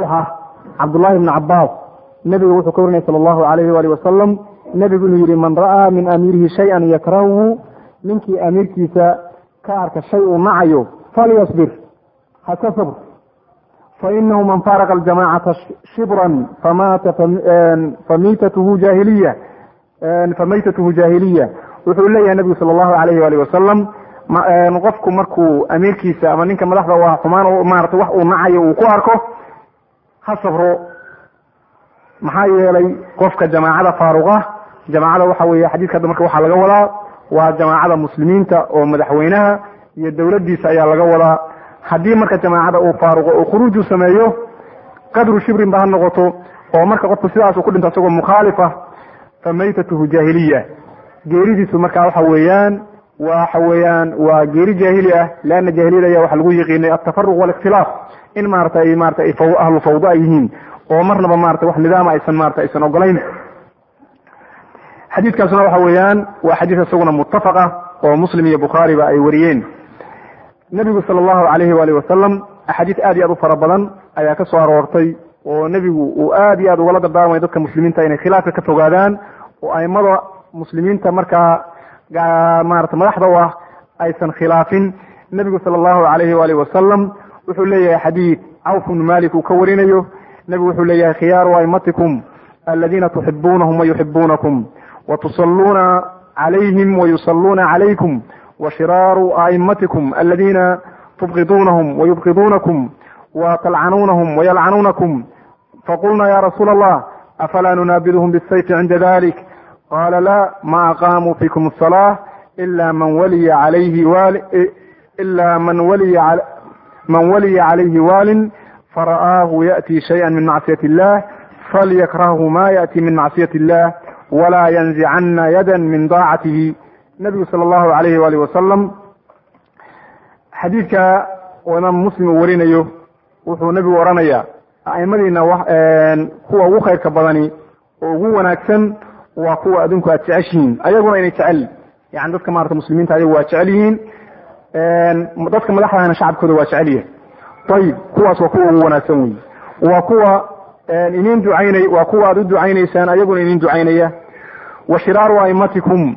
saxiixa cabdullahi bni cabaas nebiga wuxuu ka warinaya sala allahu alayhi waali wasalam nebigu inuu yihi man ra'aa min amiirihi shay-an yakrahuhu ninkii amiirkiisa ka arka shay uu nacayo falyasbir ha ka sabr fainahu man faaraqa aljamacata shibran famata famitatuhu jahiliya famaytatuhu jahiliya wuxuu leeyahay nebigu sala allahu alayhi waali wasalam qofku markuu amiirkiisa ama ninka madaxda waa xumaan maarata wax uu nacayo uu ku arko ha sabro maxaa yeelay qofka jamaacada faaruqa jamaacada waxa weeye xadiiska hadda marka waxaa laga wadaa waa jamaacada muslimiinta oo madaxweynaha iyo dowladdiisa ayaa laga wadaa haddii marka jamaacada uu faaruqo oo khuruuju sameeyo qadru shibrin ba ha noqoto oo marka qofku sidaas uu ku dhinto isagoo mukhaalifa fa maytatuhu jaahiliya geeridiisu marka waxa weeyaan waxa weeyaan waa geeri jaahili ah leanna jaahiliyada ayaa waxa lagu yiqiinay altafaruq waalikhtilaaf in maarata ay maarata ay faw ahlu fawda ay yihiin oo marnaba maarata wax nidaama aysan maarata aysan ogolayn xadiidkaasuna waxa weeyaan waa xadiis isaguna muttafaq ah oo muslim iyo bukhaariba ay wariyeen nebigu sala allahu alayhi waali wasalam axaadiis aad iyo aad u fara badan ayaa ka soo aroortay oo nebigu uu aad iyo aad ugala dardaarmay dadka muslimiinta inay khilaafka ka fogaadaan oo aimada muslimiinta markaa maarata madaxda u ah aysan khilaafin nebigu sala allahu alayhi waali wasalam wuxuu leeyahay xadiid cawf bnu malik uu ka warinayo nebigu wuxuu leeyahay khiyaaru aimatikum aladiina tuxibuunahum wayuxibuunakum watusaluuna calayhim wayusaluuna calaykum washiraaru aimatikum aladiina tubqiduunahum wayubqiduunakum watalcanuunahum wayalcanuunakum faqulna ya rasuula allah afalaa nunaabiduhum bisayfi cinda dalik qala la ma aqaamuu fikum asalaa ila man waliya calayhi wali ila man waliya man waliya calayhi waalin fara'aahu ya'ti shayئa min macsiyati illah falyakrahu ma ya'ti min macsiyati illah walaa yanzicana yada min daacatihi nebigu sala allahu alayhi waali wasalam xadiidka oo imaam muslim uu warinayo wuxuu nebigu odhanayaa a'imadiina kuwa ugu khayrka badani oo ugu wanaagsan waa kuwa adinku aad jeceshihiin ayaguna inay jecel yani dadka maarata muslimiinta ayagu waa jecel yihiin dadka madaxdahana shacabkooda waa jecel yahay ayib kuwaas waa kuwa ugu wanaagsan wey waa kuwa inin ducaynay waa kuwa aad u ducaynaysaan ayaguna inin ducaynaya wa shiraaru aimatikum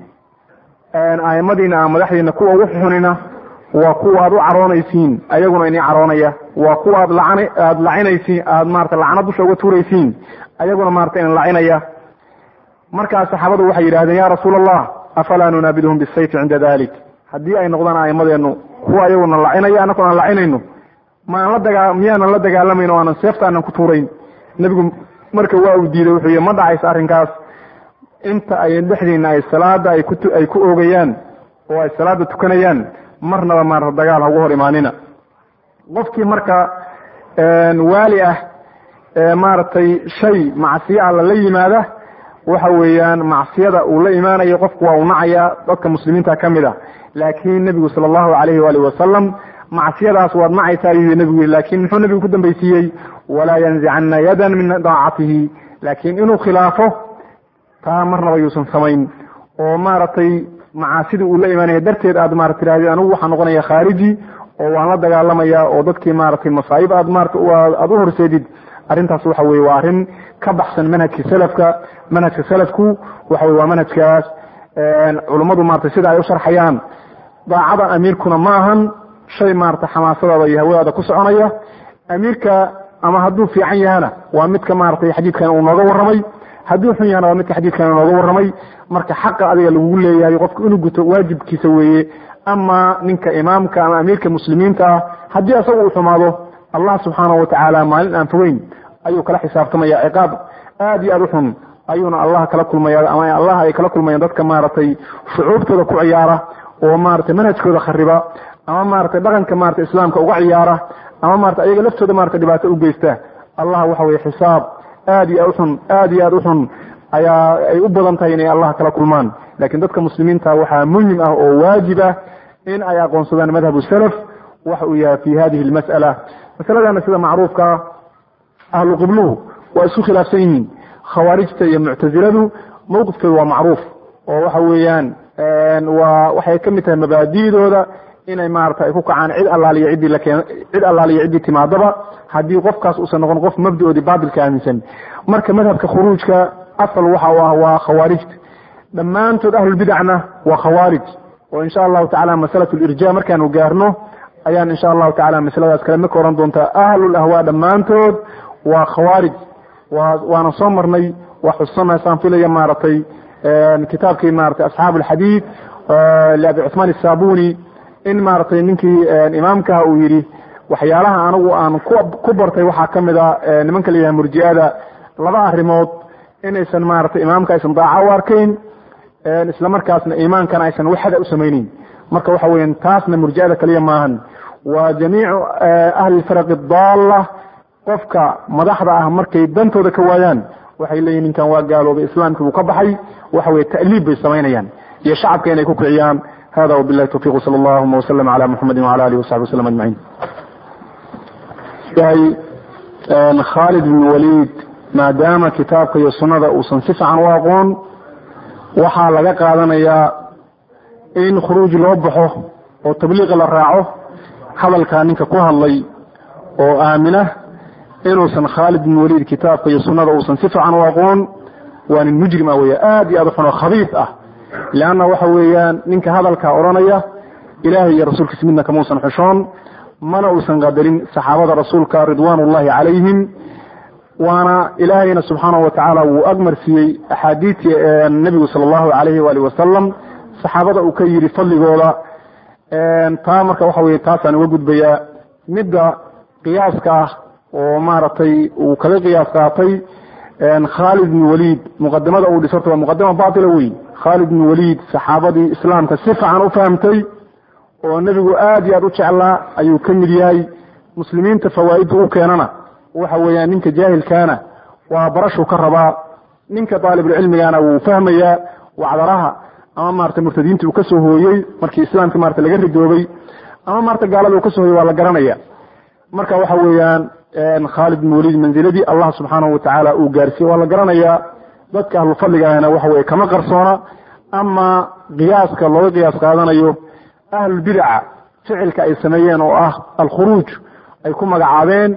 aimadiina madaxdiina kuwa ugu xunina waa kuwa aad u caroonaysiin ayaguna ini caroonaya waa kuwa aad lacan aad lacinaysiin aad maarata lacna dusha uga tuuraysiin ayaguna maarata in lacinaya markaas saxaabadu waxay yidhahdeen ya rasuula allah afalaa nunaabiduhum bisayfi cinda dalik haddii ay noqdaan aimadeennu kuwa ayaguna lacinaya annakuna aan lacinayno maan la dagaa miyaanan la dagaalamayn o aanan seefta aanan ku tuurayn nebigu marka waa uu diiday wuxuu yihi ma dhacayso arrinkaas inta ay dhexdiina ay salaada ay ku ay ku oogayaan oo ay salaada tukanayaan marnaba maarata dagaal haugu hor imaanina qofkii marka waali ah maaragtay shay macsiyo alla la yimaada waxa weeyaan macsiyada uu la imaanayo qofku waa uu nacaya dadka muslimiinta ka mid a laakiin nebigu sala allahu alayhi waali wasalam macsiyadaas waad nacaysaa ayuu nebigu yii lakin muxuu nebigu ku dambaysiiyey walaa yanzicana yadan min daacatihi laakiin inuu khilaafo taa marnaba yuusan samayn oo maaragtay macaasidii uu la imaanaya darteed aad maarata tirahdid anigu waxaa noqonaya khaariji oo waan la dagaalamaya oo dadkii maaragtay masaa'ib aad maarata aad u horseedid arrintaas waxa weye waa arrin ka baxsan manhajka salafka manhajka salafku waxa weye waa manhajkaas culummadu maarata sida ay u sharxayaan daacada amiirkuna ma ahan shay maarata xamaasadaada iyo hawadaada ku soconaya amiirka ama hadduu fiican yahana waa midka maaratay xadiidkan uu nooga warramay hadduu xun yahana waa midka xadiidkan uu nooga warramay marka xaqa adiga lagugu leeyahay qofku inuu guto waajibkiisa weeye ama ninka imaamka ama amiirka muslimiinta ah haddii asaga uu xumaado allah subxaanahu watacaala maalin aan fogeyn ayuu kala xisaabtamaya ciqaab aad iyo aad u xun ayuuna allah kala kulmaya ama allah ay kala kulmayaan dadka maaragtay shucuubtooda ku ciyaara oo maratay manhajkooda khariba ama maratay dhaqanka marata islaamka uga ciyaara ama marata ayaga laftooda marata dhibaato u geysta allah waxa weye xisaab aad iyo aad uxun aad iyo aad u xun ayaa ay u badan tahay inay allah kala kulmaan lakin dadka muslimiinta waxaa muhim ah oo waajib ah in ay aqoonsadaan madhabu salaf waxa uu yahay fi hadihi lmas'ala masaladana sida macruufkaa ahlu qibluhu waa isku khilaafsan yihiin khawaarijta iyo muctaziladu mawqifkooda waa macruuf oo waxa weeyaan waa waxay ka mid tahay mabaadi'dooda inay maarata ay ku kacaan cid allaaliya ciddii lakeen cid allaaliya ciddii timaadaba haddii qofkaas uusan noqon qof mabdaoodii baatilka aaminsan marka madhabka khuruujka asal waxa u ah waa khawaarijta dhammaantood ahlulbidacna waa khawaarij oo insha allahu tacala masalatu lirja markaanu gaarno ayaan insha allahu tacala masaladaas kale maka oran doontaa ahlul ahwaa dhammaantood waa khawaarij wa waana soo marnay waa xususanasaan filaya maaragtay kitaabkii maratay asxaab alxadiid liabi cuثmaan isabuni in maaragtay ninkii imaamkaha uu yidhi waxyaalaha anigu aan ku bartay waxaa ka mid a nimanka la yidhaha murji'ada laba arrimood inaysan maaragtay imaamka aysan daaca u arkayn isla markaasna iimaankana aysan waxada u samayneyn marka waxa weyan taasna murji'ada kaliya maahan waa jamiicu ahli faraqi daalla qofka madaxda ah markay dantooda ka waayaan waxay leeyihin ninkan waa gaaloobay islaamkii buu ka baxay waxa weye ta'liib bay samaynayaan iyo shacabka inay ku kiciyaan hada wabilahi tawfiq sala allahuma waslm cala muxamedi wala alihi wasaxbi waslm ajmaciin khaalid bin waliid maadaama kitaabka iyo sunnada uusan si fiican u aqoon waxaa laga qaadanayaa in khuruuj loo baxo oo tabliiqa la raaco hadalkaa ninka ku hadlay oo aamina inuusan khaalid bin waliid kitaabka iyo sunnada uusan si fiican u aqoon waa nin mujrim ah weya aad iyo aad u xun oo khabiis ah leanna waxa weeyaan ninka hadalkaa odhanaya ilaahay iyo rasuulkiisa midna kamausan xushoon mana uusan qadarin saxaabada rasuulka ridwaan ullahi calayhim waana ilaahayna subxaanahu watacaala wuu agmarsiiyey axaadiidtii nebigu sala allahu alayhi waali wasalam saxaabada uu ka yidhi fadligooda taa marka waxa weye taasaan uga gudbayaa midda qiyaaska ah oo maaragtay uu kaga qiyaas qaatay khaalid bin waliid muqadimada uu dhisorta waa muqadima baatila wey khaalid bin waliid saxaabadii islaamka si fiican u fahamtay oo nebigu aad iyo aad u jeclaa ayuu ka mid yahay muslimiinta fawaa'idda u keenana waxa weeyaan ninka jaahilkaana waa barashuu ka rabaa ninka daalibulcilmigana wuu fahmayaa wacdaraha ama maarata murtadiintii uu ka soo hooyey markii islaamka marata laga ridoobay ama maarata gaalada uu ka soo hooyey waa la garanaya marka waxa weeyaan khaalid bin waliid manziladii allah subxaanahu watacaala uu gaarsiiyey waa la garanayaa dadka ahlu fadliga ahna waxa weye kama qarsoona ama qiyaaska looga qiyaas qaadanayo ahlulbidaca ficilka ay sameeyeen oo ah alkhuruuj ay ku magacaabeen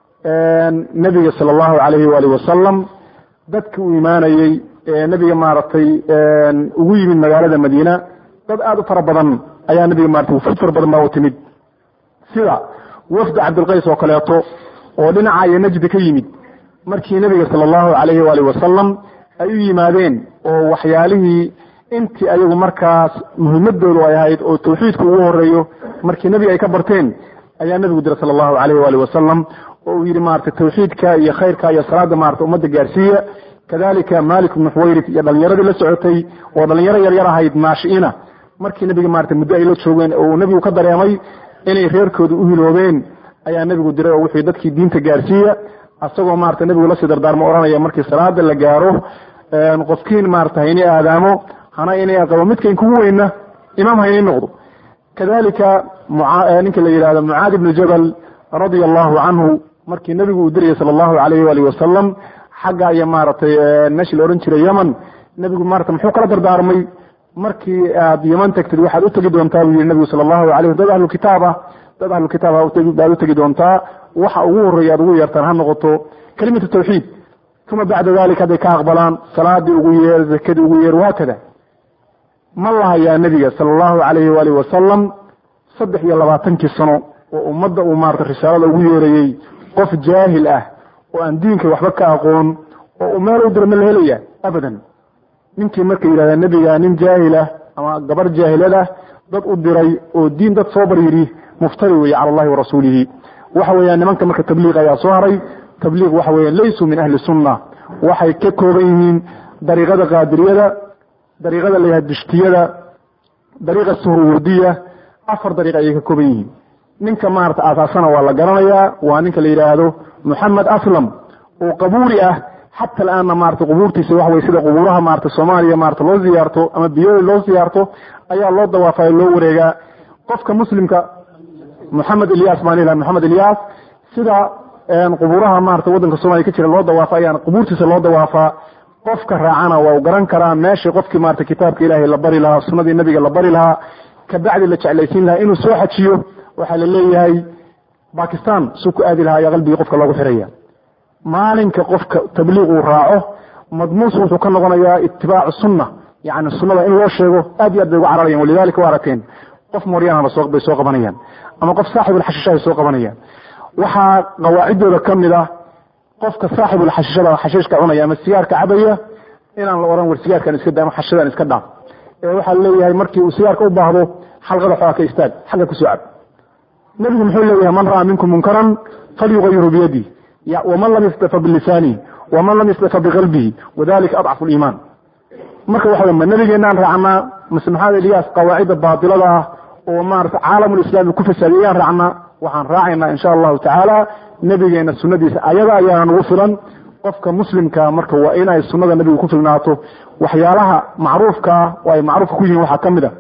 nebiga sala allahu calayhi waali wasalam dadki uu imaanayey nebiga maaragtay ugu yimid magaalada madiina dad aada u fara badan ayaa nebiga maratay wufud fara badan baa u timid sida wafda cabdilqays oo kaleeto oo dhinaca iyo najdi ka yimid markii nebiga sala allahu calayhi waali wasalam ay u yimaadeen oo waxyaalihii intii ayagu markaas muhimadoodu ay ahayd oo tawxiidku ugu horeeyo markii nebiga ay ka barteen ayaa nebigu diray sala allahu calayhi waali wasalam oo uu yidhi maarata tawxiidka iyo khayrka iyo salaada maarata ummadda gaarsiiya kadalika malik ibnu xuwayrid iyo dhalinyaradii la socotay oo dhalinyaro yaryar ahayd naashiina markii nebiga maarata muddo ay la joogeen oo uu nebigu ka dareemay inay reerkooda u hiloobeen ayaa nebigu diray oo wuxuu dadkii diinta gaarsiiya asagoo maarata nebigu lasii dardaarmo odhanaya markii salaada la gaaro qofkiin maarata haynii aadaamo hana inay aqabo midkayn kugu weyna imaam haynii noqdo kadalika ninka la yidhahdo mucaadi ibnu jabal radia allahu canhu markii nebigu uu dirayay sala allahu alayhi waalihi wasalam xagga iyo maaragtay meeshii la odhan jiray yeman nebigu maarata muxuu kala dardaarmay markii aad yeman tagtid waxaad u tegi doontaa buu yihi nebigu sala allahu alayh dad ahlu kitaab ah dad ahlu kitaab baad u tegi doontaa waxa ugu horreeya aad ugu yeertaan ha noqoto kelimatu tawxiid uma bacda dalik hadday ka aqbalaan salaadii ugu yeer zakadii ugu yeer wahaakada ma lahayaa nebiga sala allahu alayhi waalihi wasalam saddex iyo labaatankii sano oo ummadda uu maarata risaalada ugu yeerayey qof jaahil ah oo aan diinka waxba ka aqoon oo uu meel u dira ma la helaya abadan ninkii marka yidhahdaa nebiga nin jaahil ah ama gabar jaahilad ah dad u diray oo diin dad soo bar yidhi muftari weeye cala allahi wa rasuulihi waxa weeyaan nimanka marka tabliiq ayaa soo haray tabliiq waxa weeyaan laysuu min ahli sunna waxay ka kooban yihiin dariiqada qaadiriyada dariiqada la yidhahda dishtiyada dariiqa suhurwurdiya afar dariiq ayay ka kooban yihiin ninka maarata aasaasana waa la garanayaa waa ninka la yidhaahdo moxamed aslam oo qabuuri ah xata alaanna maarata qubuurtiisa waxa weye sida qubuuraha maarata soomaaliya maarata loo ziyaarto ama biyooli loo siyaarto ayaa loo dawaafayo loo wareegaa qofka muslimka moxamed ilyas baan ilaha moxamed ilyas sida qubuuraha maarata waddanka soomaliya ka jira loo dawaafa ayaan qubuurtiisa loo dawaafaa qofka raacana waa u garan karaa meeshii qofkii maarata kitaabka ilaahay la bari lahaa sunnadii nabiga la bari lahaa kabacdi la jeclaysiin lahaa inuu soo xajiyo waxaa la leeyahay bakistan suu ku aadi lahaa ayaa qalbigii qofka loogu xiraya maalinka qofka tabliiq uu raaco madmuus wuxuu ka noqonayaa itibaacu sunna yani sunnada in loo sheego aad iyo aad bay uga cararayan walidalika waa arateen qof mooryaanaba bay soo qabanayaan ama qof saaxibulxashishahay soo qabanayaan waxaa qawaaciddooda ka mid ah qofka saaxibulxashishada xashiishka cunaya ama sigaarka cabaya inaan la ohan war sigaarkan iska da ama xashishadan iska dhaaf ee waxaa leeyahay markii uu sigaarka u baahdo xalqada xoogaa ka istaag xagga kusoo cab nebigu muxuu leeyahay man ra'aa minkum munkaran falyugayiru biyadi waman lam yastafa bilisaanihi waman lam yastafa biqalbihi wadalika adcafu liimaan marka waxa wey ma nabigeenaan raacnaa mase maxamed eliyaas qawaacidda baatilada ah oo maarata caalamulislaami ku fasaadiyayaan raacnaa waxaan raacaynaa insha allahu tacaala nebigeena sunadiisa ayada ayaana nagu filan qofka muslimka marka waa inay sunada nebiga ku filnaato waxyaalaha macruufkaa oo ay macruufka ku yihiin waxaa ka mid a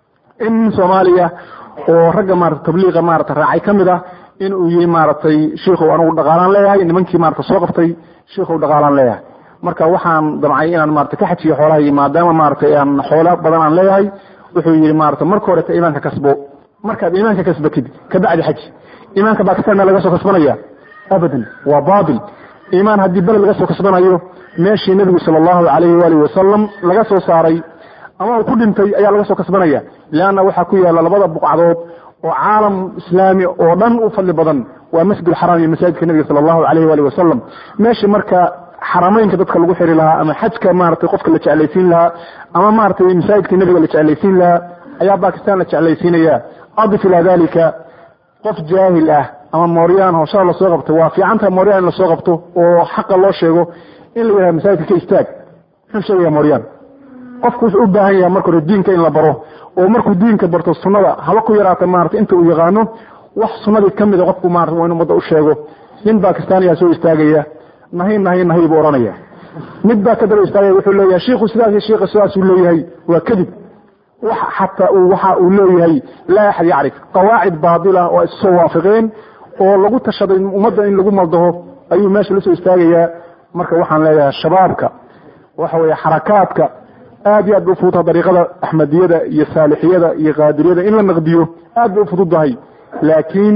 in soomaaliya oo ragga maarata tabliiqa maarata raacay ka mid ah in uu yihi maaragtay shiikhow anugu dhaqaalaan leeyahay nimankii maarata soo qabtay shiikhow dhaqaalaan leeyahay marka waxaan damcay inaan maarata ka xajiyo xoolahay maadaama maaratay aan xoolo badan aan leeyahay wuxuu yihi maarata marka horeta iimaanka kasbo markaad iimaanka kasbatid kabacdi xaji iimaanka bakistanna laga soo kasbanaya abadan waa baatil iimaan haddii beled laga soo kasbanayo meeshii nebigu sala allahu alayhi waalihi wasalam laga soo saaray ama uu ku dhintay ayaa laga soo kasbanaya leanna waxaa ku yaala labada buqcadood oo caalam islaami oo dhan u fadli badan waa masjid alxaraam iyo masaajidka nebiga sala allahu alayhi waalihi wasalam meeshii marka xarameynka dadka lagu xiri lahaa ama xajka maratay qofka la jeclaysiin lahaa ama maratay masaajidka nebiga la jeclaysiin lahaa ayaa bakistan la jeclaysiinaya adif ilaa dalika qof jaahil ah ama mooryaan hooshada lasoo qabtay waa fiicantaha mooryaan in lasoo qabto oo xaqa loo sheego in la yidhaha masaajidka ka istaag muxuu sheegaya mooryaan qofku wuxuu u baahan yahay marka hore diinka in la baro oo markuu diinka barto sunnada haba ku yaraata maarata inta uu yaqaano wax sunnadii ka mida qofku maarata waa in ummadda u sheego nin bakistaaniyaa soo istaagaya nahay nahay nahay buu ohanaya mid baa ka daba istaagaya wuxuu leeyahay shiikhu sidaas iyo shiikha sidaasuu leeyahay waa kadib wax xataa uu waxa uu leeyahay laa axad yacrif qawaacid baatila oo issoo waafiqeen oo lagu tashaday ummadda in lagu maldaho ayuu meesha la soo istaagayaa marka waxaan leeyahay shabaabka waxa weeye xarakaadka aad iyo aad bay ufududaha dariiqada axmediyada iyo saalixiyada iyo qaadiriyada in la naqdiyo aad bay ufududahay laakiin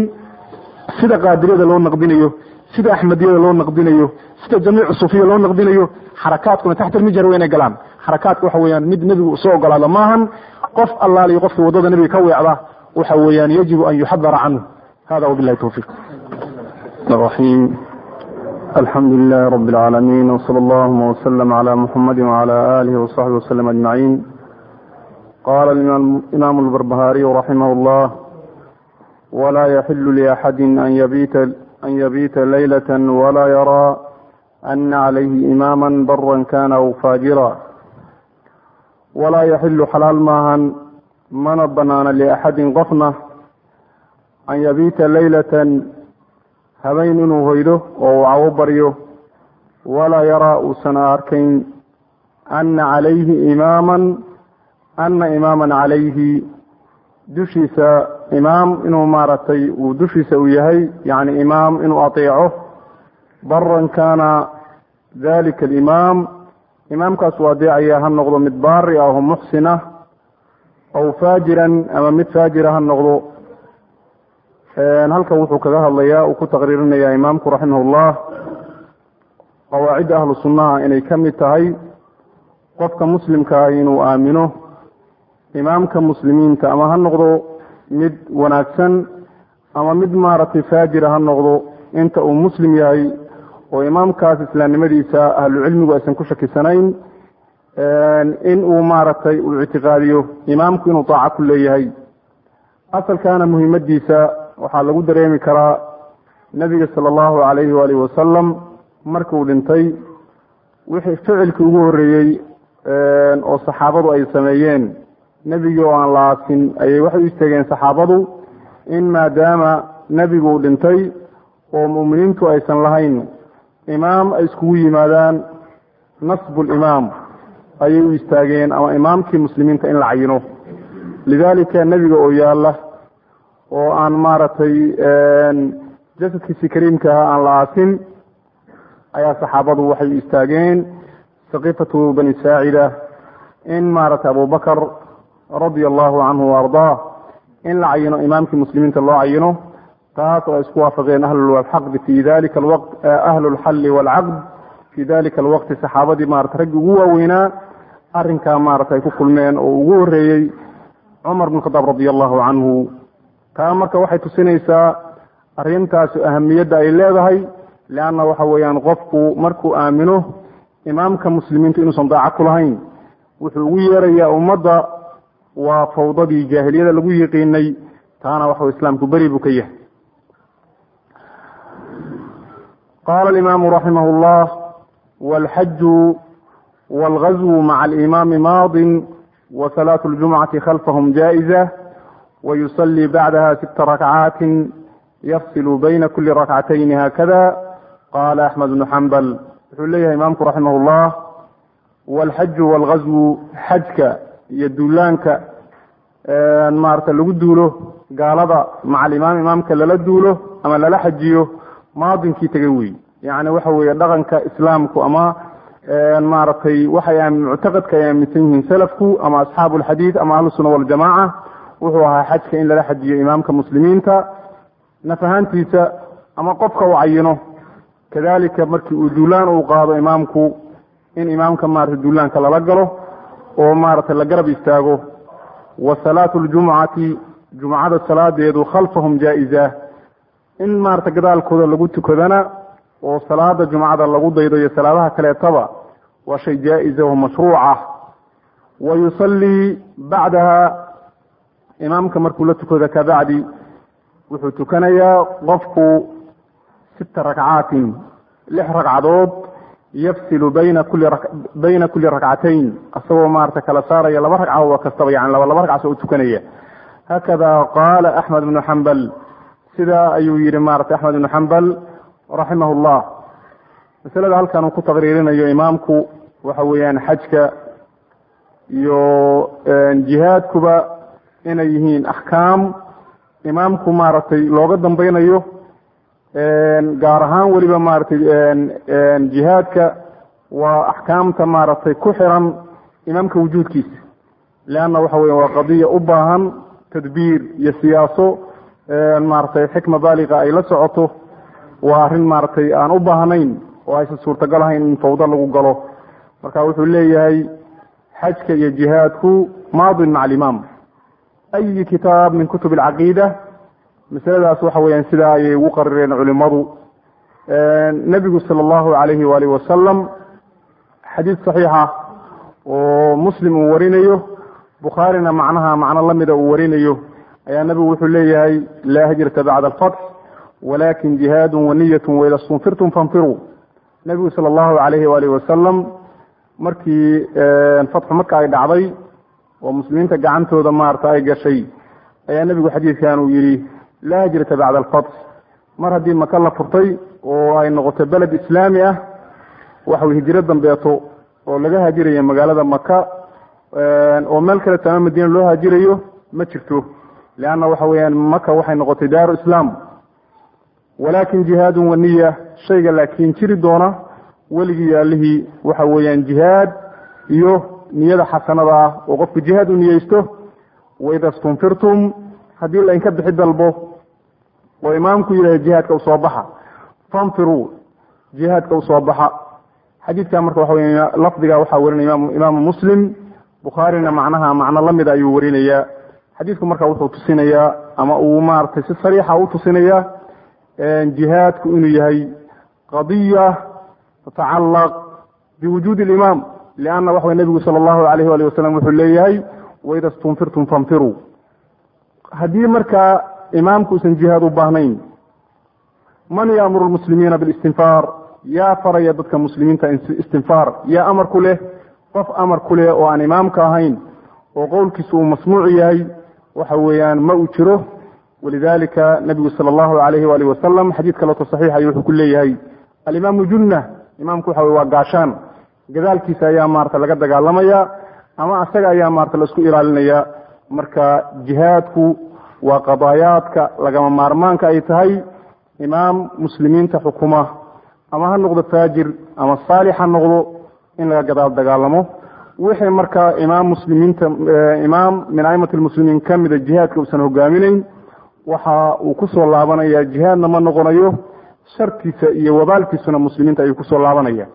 sida qaadiriyada loo naqdinayo sida axmediyada loo naqdinayo sida jamiicu sufiya loo naqdinayo xarakaadkuna taxta almijhar waa inay galaan xarakaadka waxa weeyaan mid nebigu usoo ogolaado maahan qof allaaliyo qofkii waddada nebiga ka weecda waxa weeyaan yajibu an yuxadara canhu hada wabilahi towfiiq الرحيم الحمد لله رب العالمين وصلى اللهم وسلم على محمد وعلى آله وصحبه وسلم أجمعين قال الإمام البربهاري رحمه الله ولا يحل لأحد أن يبيت أن يبيت ليلة ولا يرى أن عليه إماما برا كان أو فاجرا ولا يحل حلال ماهن من بنان لأحد قفنة أن يبيت ليلة habeen inuu hoydo oo uu cawo baryo walaa yaraa uusan arkayn ana calayhi imaaman ana imaaman calayhi dushiisa imaam inuu maaragtay uu dushiisa uu yahay yacni imaam inuu ateeco baran kaana dalika alimaam imaamkaas uu adeecaya ha noqdo mid baari ah oo muxsin ah aw faajiran ama mid faajira ha noqdo halkan wuxuu kaga hadlayaa uu ku taqriirinaya imaamku raximahullah qawaacidda ahlu sunnaha inay ka mid tahay qofka muslimkaa inuu aamino imaamka muslimiinta ama ha noqdo mid wanaagsan ama mid maaragtay faajira ha noqdo inta uu muslim yahay oo imaamkaas islaamnimadiisa ahlucilmigu aysan ku shakisanayn in uu maaragtay uu ictiqaadiyo imaamku inuu daaco ku leeyahay asalkaana muhiimadiisa waxaa lagu dareemi karaa nebiga sala allahu calayhi waalihi wasalam markuu dhintay wixii ficilkii ugu horreeyey oo saxaabadu ay sameeyeen nebigii oo aan la aasin ayay waxay u isteegeen saxaabadu in maadaama nebigu uu dhintay oo mu'miniintu aysan lahayn imaam ay iskugu yimaadaan nasbulimaam ayay u istaageen ama imaamkii muslimiinta in la cayino lidaalika nebiga oo yaalla oo aan maaragtay jasadkiisii kariimka ahaa aan la aasin ayaa saxaabadu waxay istaageen saqiifatu bani saacida in maaragtay abubakar radia allahu canhu waardaah in la cayino imaamkii muslimiinta loo cayino taas oo ay isku waafaqeen ahlulxaqdi fi dalika alwaqt ahlu lxalli waalcaqd fi dalika alwaqti saxaabadii maarata raggii ugu waaweynaa arrinkaa maarata ay ku kulmeen oo ugu horreeyey cumar bn khadaab radia allahu canhu taa marka waxay tusinaysaa arrintaasi ahamiyadda ay leedahay leanna waxa weeyaan qofku markuu aamino imaamka muslimiintu inuusan daaco ku lahayn wuxuu ugu yeerayaa ummadda waa fawdadii jaahiliyada lagu yiqiinay taana waxau islaamku beri buu ka yahay qaala alimaamu raximah llah walxaju walgazwu maca alimaami maadin wa salaatu ljumcati khalfahum jaa'iza wayusallii bacdaha sita rakcaatin yafsilu bayna kuli rakcatayni haakada qaala axmed bnu xambal wuxuu leeyahay imaamku raximah llah walxaju walgazwu xajka iyo duulaanka maarata lagu duulo gaalada maca alimaam imaamka lala duulo ama lala xajiyo maadinkii tegay wey yani waxa weeye dhaqanka islaamku ama maaragtay waxay muctaqadka ay aaminsan yihiin salafku ama asxaabu alxadiid ama ahlusuna waljamaca wuxuu ahaa xajka in lala xajiyo imaamka muslimiinta naf ahaantiisa ama qofka u cayino kadalika markii uu duulaan uu qaado imaamku in imaamka maarata duulaanka lala galo oo maaragtay la garab istaago wa salaatu ljumcati jumcada salaadeedu khalfahum jaa-iza in maarata gadaalkooda lagu tukadana oo salaada jumcada lagu daydo iyo salaadaha kaleetaba waa shay jaa-iza oo mashruucah wa yusallii bacdaha imaamka markuu la tukado kabacdi wuxuu tukanayaa qofku sita rakcaatin lix ragcadood yafsilu bayna kuli bayna kuli rakcatayn asagoo maarata kala saaraya laba ragcadood kastaba yani laba laba ragcaso u tukanaya hakada qaala axmed bnu xambal sidaa ayuu yihi maarata axmed ibnu xambal raximah llah masalada halkan uu ku taqriirinayo imaamku waxa weeyaan xajka iyo jihaadkuba inay yihiin axkaam imaamku maaragtay looga dambeynayo gaar ahaan weliba maaragtay jihaadka waa axkaamta maaragtay ku xiran imaamka wujuudkiisa leanna waxa weya waa qadiya u baahan tadbiir iyo siyaaso maaragtay xikma baaliqa ay la socoto waa arrin maaragtay aan u baahnayn oo aysan suurtagal ahayn in fawdo lagu galo marka wuxuu leeyahay xajka iyo jihaadku maadin maca alimaam ayi kitaab min kutub alcaqiida masaladaas waxa weeyaan sidaa ayay ugu qarireen culimadu nebigu sala allahu alayhi waalihi wasalam xadiid saxiixa oo muslim uu warinayo bukhaarina macnaha macno lamida uu warinayo ayaa nebigu wuxuu leeyahay laa hijrata bacda alfatx walakin jihaadu waniyatu waida stunfirtum fanfiruu nebigu sala allahu alayhi waalihi wasalam markii fatxu marka ay dhacday oo muslimiinta gacantooda maarata ay gashay ayaa nebigu xadiidkan uu yidhi laa hijrata bacda alfatx mar haddii maka la furtay oo ay noqoto beled islaami ah waxa hijiro dambeeto oo laga haajiraya magaalada maka oo meel kale tama madiina loo haajirayo ma jirto leanna waxa weeyaan maka waxay noqotay daaru islaam walakin jihaadun waniya shayga laakiin jiri doona weligii yaalihii waxa weeyaan jihaad iyo niyada xasanada ah oo qofku jihaad u niyeysto waida stunfirtum haddii lainka bixi dalbo oo imaamku yidhahda jihaadka usoo baxa fanfiruu jihaadka usoo baxa xadiidka marka waxa wey lafdiga waxaa warinaya imaamu muslim bukhaarina macnaha macno lamida ayuu warinayaa xadiidku marka wuxuu tusinayaa ama uu maaragtay si sariixa u tusinayaa jihaadku inuu yahay qadiya tatacalaq biwujuudi alimaam lianna waxa wey nebigu sala allahu alayh wali wasalam wuxuu leeyahay waida stunfirtum fanfiruu haddii markaa imaamku usan jihaad u baahnayn man yaamuru lmuslimiina bilistinfaar yaa faraya dadka muslimiinta istinfaar yaa amar ku leh qof amar ku leh oo aan imaamka ahayn oo qowlkiisu uu masmuuc yahay waxa weeyaan ma uu jiro walidalika nabigu sala allahu alayhi waalihi wasalam xadiid kaleeto saxiixay wuxuu ku leeyahay alimaamu junna imaamku waxa wey waa gaashaan gadaalkiisa ayaa maarata laga dagaalamaya ama asaga ayaa maarata laisku ilaalinaya marka jihaadku waa qadaayaadka lagama maarmaanka ay tahay imaam muslimiinta xukuma ama ha noqdo faajir ama saalix ha noqdo in laga gadaal dagaalamo wixii markaa imaam muslimiinta imaam min aimati lmuslimiin ka mida jihaadka uusan hogaaminayn waxa uu kusoo laabanaya jihaadna ma noqonayo shartiisa iyo wabaalkiisuna muslimiinta ayuu kusoo laabanaya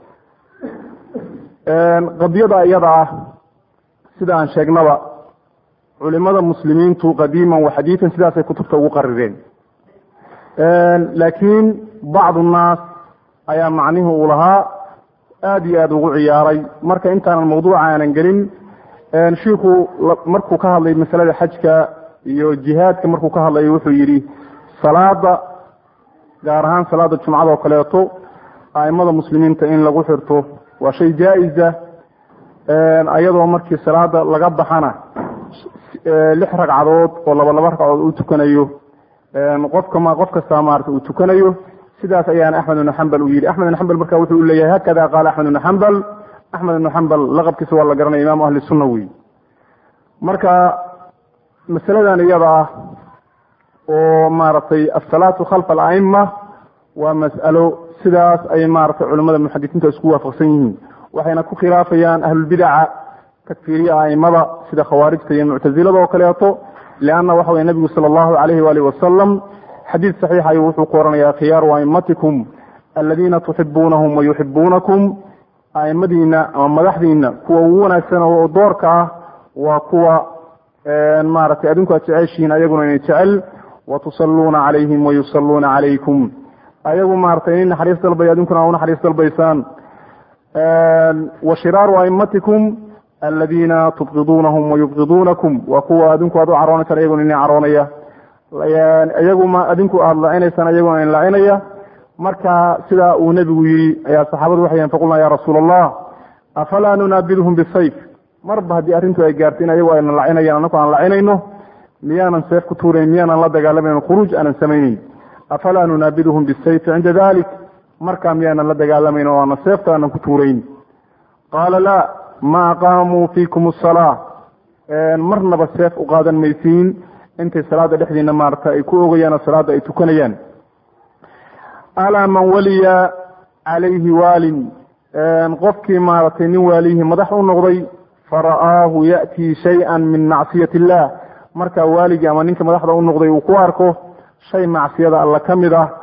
qadiyada iyada ah sida aan sheegnaba culimada muslimiintu qadiiman wa xadiidan sidaasay kutubta ugu qarireen laakiin bacdu nnaas ayaa macnihi uu lahaa aada iyo aada ugu ciyaaray marka intaanan mawduuca aanan gelin shiiku markuu ka hadlay masalada xajka iyo jihaadka markuu ka hadlayo wuxuu yidhi salaada gaar ahaan salaada jumcada oo kaleeto aimada muslimiinta in lagu xirto waa shay jaa-isa ayadoo markii salaada laga baxana lix ragcadood oo laba laba ragcadood uu tukanayo qofka ma qof kastaa maarata uu tukanayo sidaas ayaana axmed ibnu xambal uu yidhi axmed ibnu xambal marka wuxuu leeyahay hakada qaala axmed ibnu xambal axmed ibnu xambal laqabkiisa waa la garanaya imaamu ahli sunna wey marka masaladan iyada ah oo maaragtay asalaatu khalfa alaima waa mas'alo sidaas ay maaragtay culimada muxadisiinta isku waafaqsan yihiin waxayna ku khilaafayaan ahlulbidaca takfiiriya aimada sida khawaarijta iyo muctazilada oo kaleeto leanna waxa weye nebigu sala allahu calayhi waalihi wasalam xadiid saxiix ayuu wuxuu ku oranayaa khiyaaru aimatikum aladiina tuxibuunahum wa yuxibuunakum aimadiina ama madaxdiina kuwa ugu wanaagsan oo doorka ah waa kuwa maaragtay adinku aad jeceshihiin ayaguna inay jecel watusalluuna calayhim wayusalluuna calaykum ayagu maaragtay nin naxariis dalbay adinkuna u naxariis dalbaysaan wa shiraaru aimatikum aladiina tubqiduunahum wayubqiduunakum waa kuwa adinku aad u caroonaysaan iyaguna ina caroonaya iyaguma adinku aada lacinaysaan iyaguna in lacinaya marka sidaa uu nebigu yidhi ayaa saxaabadu waxay faqulna ya rasuula allah afalaa nunaabidhum bisayf marba haddii arrintu ay gaarto in ayagu ayna lacinayaan anaku aan lacinayno miyaanan seef ku tuurayn miyaanan la dagaalamayn khuruuj aanan samayneyn afalaa nunaabiduhum bisayfi cinda dalik markaa miyaanan la dagaalamayn oo aanan seefta aanan ku tuurayn qaala laa ma aqaamuu fiikum asalaa marnaba seef u qaadan maysiin intay salaada dhexdiina maarata ay ku ogayaan oo salaada ay tukanayaan alaa man waliya calayhi waalin qofkii maaragtay nin waalihii madax u noqday fara'aahu ya'tii shay-an min macsiyati illah markaa waaligii ama ninka madaxda u noqday uu ku arko shay macsiyada alla ka mid ah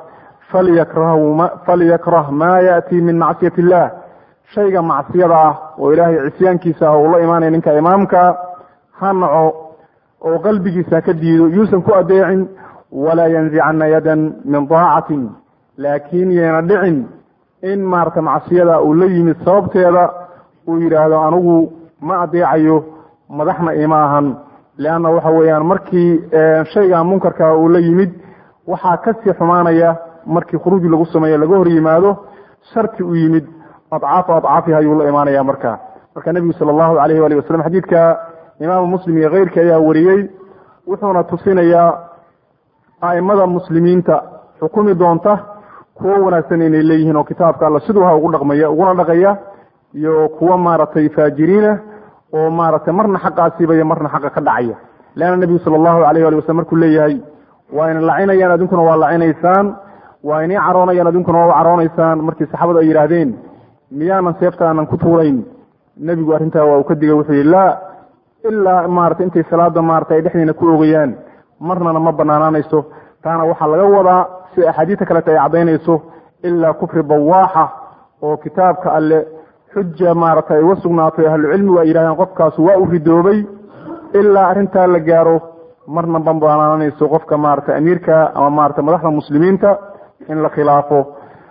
falyakrah maa ya'tii min macsiyati illah shayga macsiyada ah oo ilaahay cisyaankiisa ah uu la imaanaya ninka imaamka ha naco oo qalbigiisa ka diido yuusan ku adeecin walaa yanzicana yadan min daacatin laakiin yeena dhicin in maarata macsiyada uu la yimid sababteeda uu yidhaahdo anigu ma adeecayo madaxna ima ahan leanna waxa weeyaan markii shayga munkarka uu la yimid waxaa kasii xumaanaya markii khuruuj lagu sameeyo laga hor yimaado sharti u yimid adcaafa adcaafiha ayuu la imaanaya marka marka nebigu sala allahu alayh wali wasalam xadiidka imaamu muslim iyo keyrkii ayaa wariyey wuxuuna tusinayaa a'imada muslimiinta xukumi doonta kuwo wanaagsan inay leeyihiin oo kitaabka alla siduu ha ugu dhaqmaya uguna dhaqaya iyo kuwo maaragtay faajiriina oo maaragtay marna xaqa asiibaya marna xaqa ka dhacaya leanna nebigu sala allahu alayh ali wasalam markuu leeyahay waa ina lacinayaan adinkuna waa lacinaysaan waa inay caroonayaan adinkuna waa u caroonaysaan markii saxaabadu ay yidhaahdeen miyaanan seefta aanan ku tuurayn nebigu arrintaa waa uu ka digay wuxuu yihi laa ilaa maarata intay salaada maarata ay dhexdiina ku ogayaan marnana ma banaanaanayso taana waxaa laga wadaa si axaadiista kaleta ay caddaynayso ilaa kufri bawaaxa oo kitaabka alle xuja maarata ay uga sugnaatay ahlucilmigu ay yidhahdeen qofkaasu waa u ridoobay ilaa arrintaa la gaaro marna ma banaananayso qofka maarata amiirka ama maarata madaxda muslimiinta in la khilaafo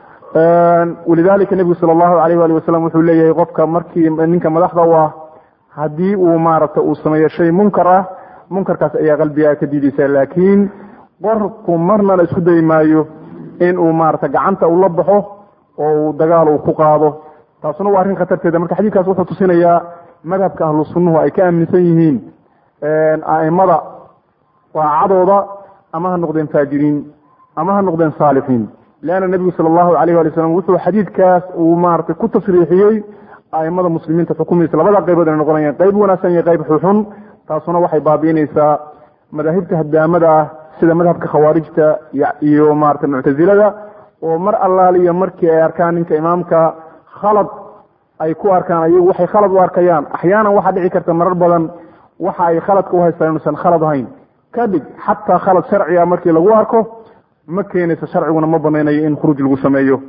walidalika nebigu sala allahu alayh wali wasalam wuxuu leeyahay qofka markii ninka madaxda u ah haddii uu maarata uu sameeyo shay munkar ah munkarkaas ayaa qalbigaa ka diidaysa laakiin qorku marna la isku dayi maayo in uu maarata gacanta ula baxo oo uu dagaal uu ku qaado taasuna waa arrin khatarteeda marka xadiidkaas wuxuu tusinayaa madhabka ahlu sunnuhu ay ka aaminsan yihiin a'imada daacadooda ama ha noqdeen faajiriin ama ha noqdeen saalixiin leanna nebigu sala allahu alayh wali wasalam wuxuu xadiidkaas uu maaragtay ku tasriixiyey a'imada muslimiinta xukumaysa labada qaybood inay noqonayaan qayb wanaagsan iyo qayb xuxun taasuna waxay baabi'inaysaa madaahibta hadaamada ah sida madhabka khawaarijta iyo maarata muctazilada oo mar allaaliyo markii ay arkaan ninka imaamka khalad ay ku arkaan ayagu waxay khalad u arkayaan axyaanan waxaa dhici karta marar badan waxa ay khaladka u haystaan inuusan khalad ahayn kadib xataa khalad sharciga markii lagu arko ma keenayso sharciguna ma banaynayo in khuruuj lagu sameeyo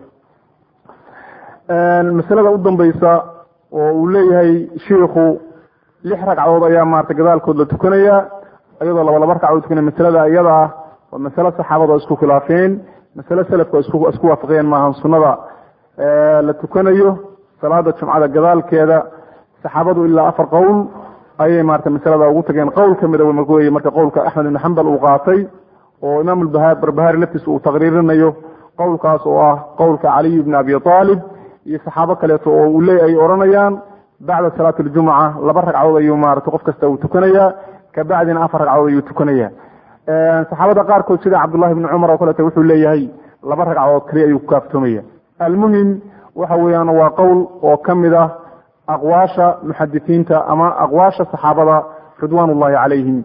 masalada u dambaysa oo uu leeyahay shiikhu lix ragcadood ayaa maarata gadaalkood la tukanaya iyadoo laba laba ragcadood tukanaya masalada iyada ah waa masale saxaabada oo isku khilaafeen masale selafka isku isku waafaqeen maahan sunnada la tukanayo salaada jumcada gadaalkeeda saxaabadu ilaa afar qowl ayay maarata masalada ugu tageen qowl kamida wey marka qowlka axmed ibn xambal uu qaatay oo imaam barbahari laftiisa uu taqriirinayo qowlkaas oo ah qowlka caliy bni abi aalib iyo saxaabo kaleeto oo uu le ay odhanayaan bacda salaati aljumuca laba ragcadood ayuu maarata qof kasta uu tukanaya kabacdina afar ragcadood ayuu tukanaya saxaabada qaarkood sida cabdullahi bni cumar oo kaleeto wuxuu leeyahay laba ragcadood kaliya ayuu ku kaaftoomaya almuhim waxa weeyaan waa qowl oo ka mid ah aqwaasha muxadisiinta ama aqwaasha saxaabada ridwaan ullahi calayhim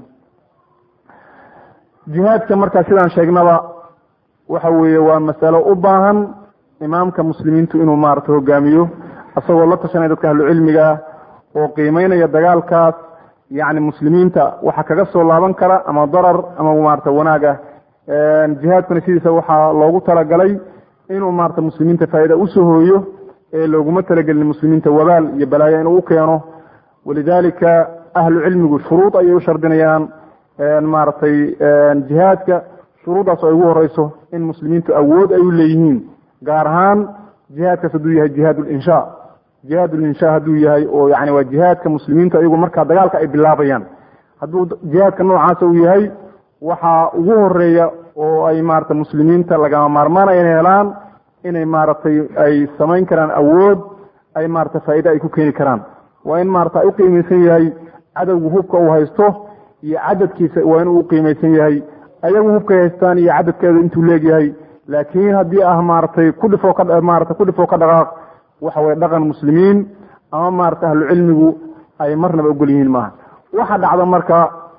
jihaadka markaa sidaan sheegnaba waxa weeye waa masalo u baahan imaamka muslimiintu inuu maarata hogaamiyo isagoo la tashanaya dadka ahlucilmiga oo qiimeynaya dagaalkaas yacni muslimiinta waxa kaga soo laaban kara ama darar ama maarata wanaag ah jihaadkuna sidiisa waxaa loogu talagalay inuu maarata muslimiinta faa'iida usoo hooyo ee looguma talagelin muslimiinta wabaal iyo balaayo inuu u keeno walidalika ahlu cilmigu shuruud ayay u shardinayaan maaragtay jihaadka shuruuddaas oo ay ugu horeyso in muslimiintu awood ay u leeyihiin gaar ahaan jihaadkaas hadduu yahay jihaad linsha jihaad linsha hadduu yahay oo yani waa jihaadka muslimiintu ayagu markaa dagaalka ay bilaabayaan hadduu jihaadka noocaasa uu yahay waxaa ugu horeeya oo ay maarata muslimiinta lagama maarmaanaya inay helaan inay maaragtay ay samayn karaan awood ay maarata faa'iide ay ku keeni karaan waa in maarata ay uqiimaysan yahay cadowgu hubka uu haysto iyo cadadkiisa waa inuu uqiimaysan yahay ayagu hubkay haystaan iyo cadadkeeda intuu leegyahay laakiin haddii ah maaragtay kudhifoo ka maarata kudhifoo ka dhaqaaq waxa weye dhaqan muslimiin ama maarata ahlu cilmigu ay marnaba ogol yihiin maaha waxa dhacda marka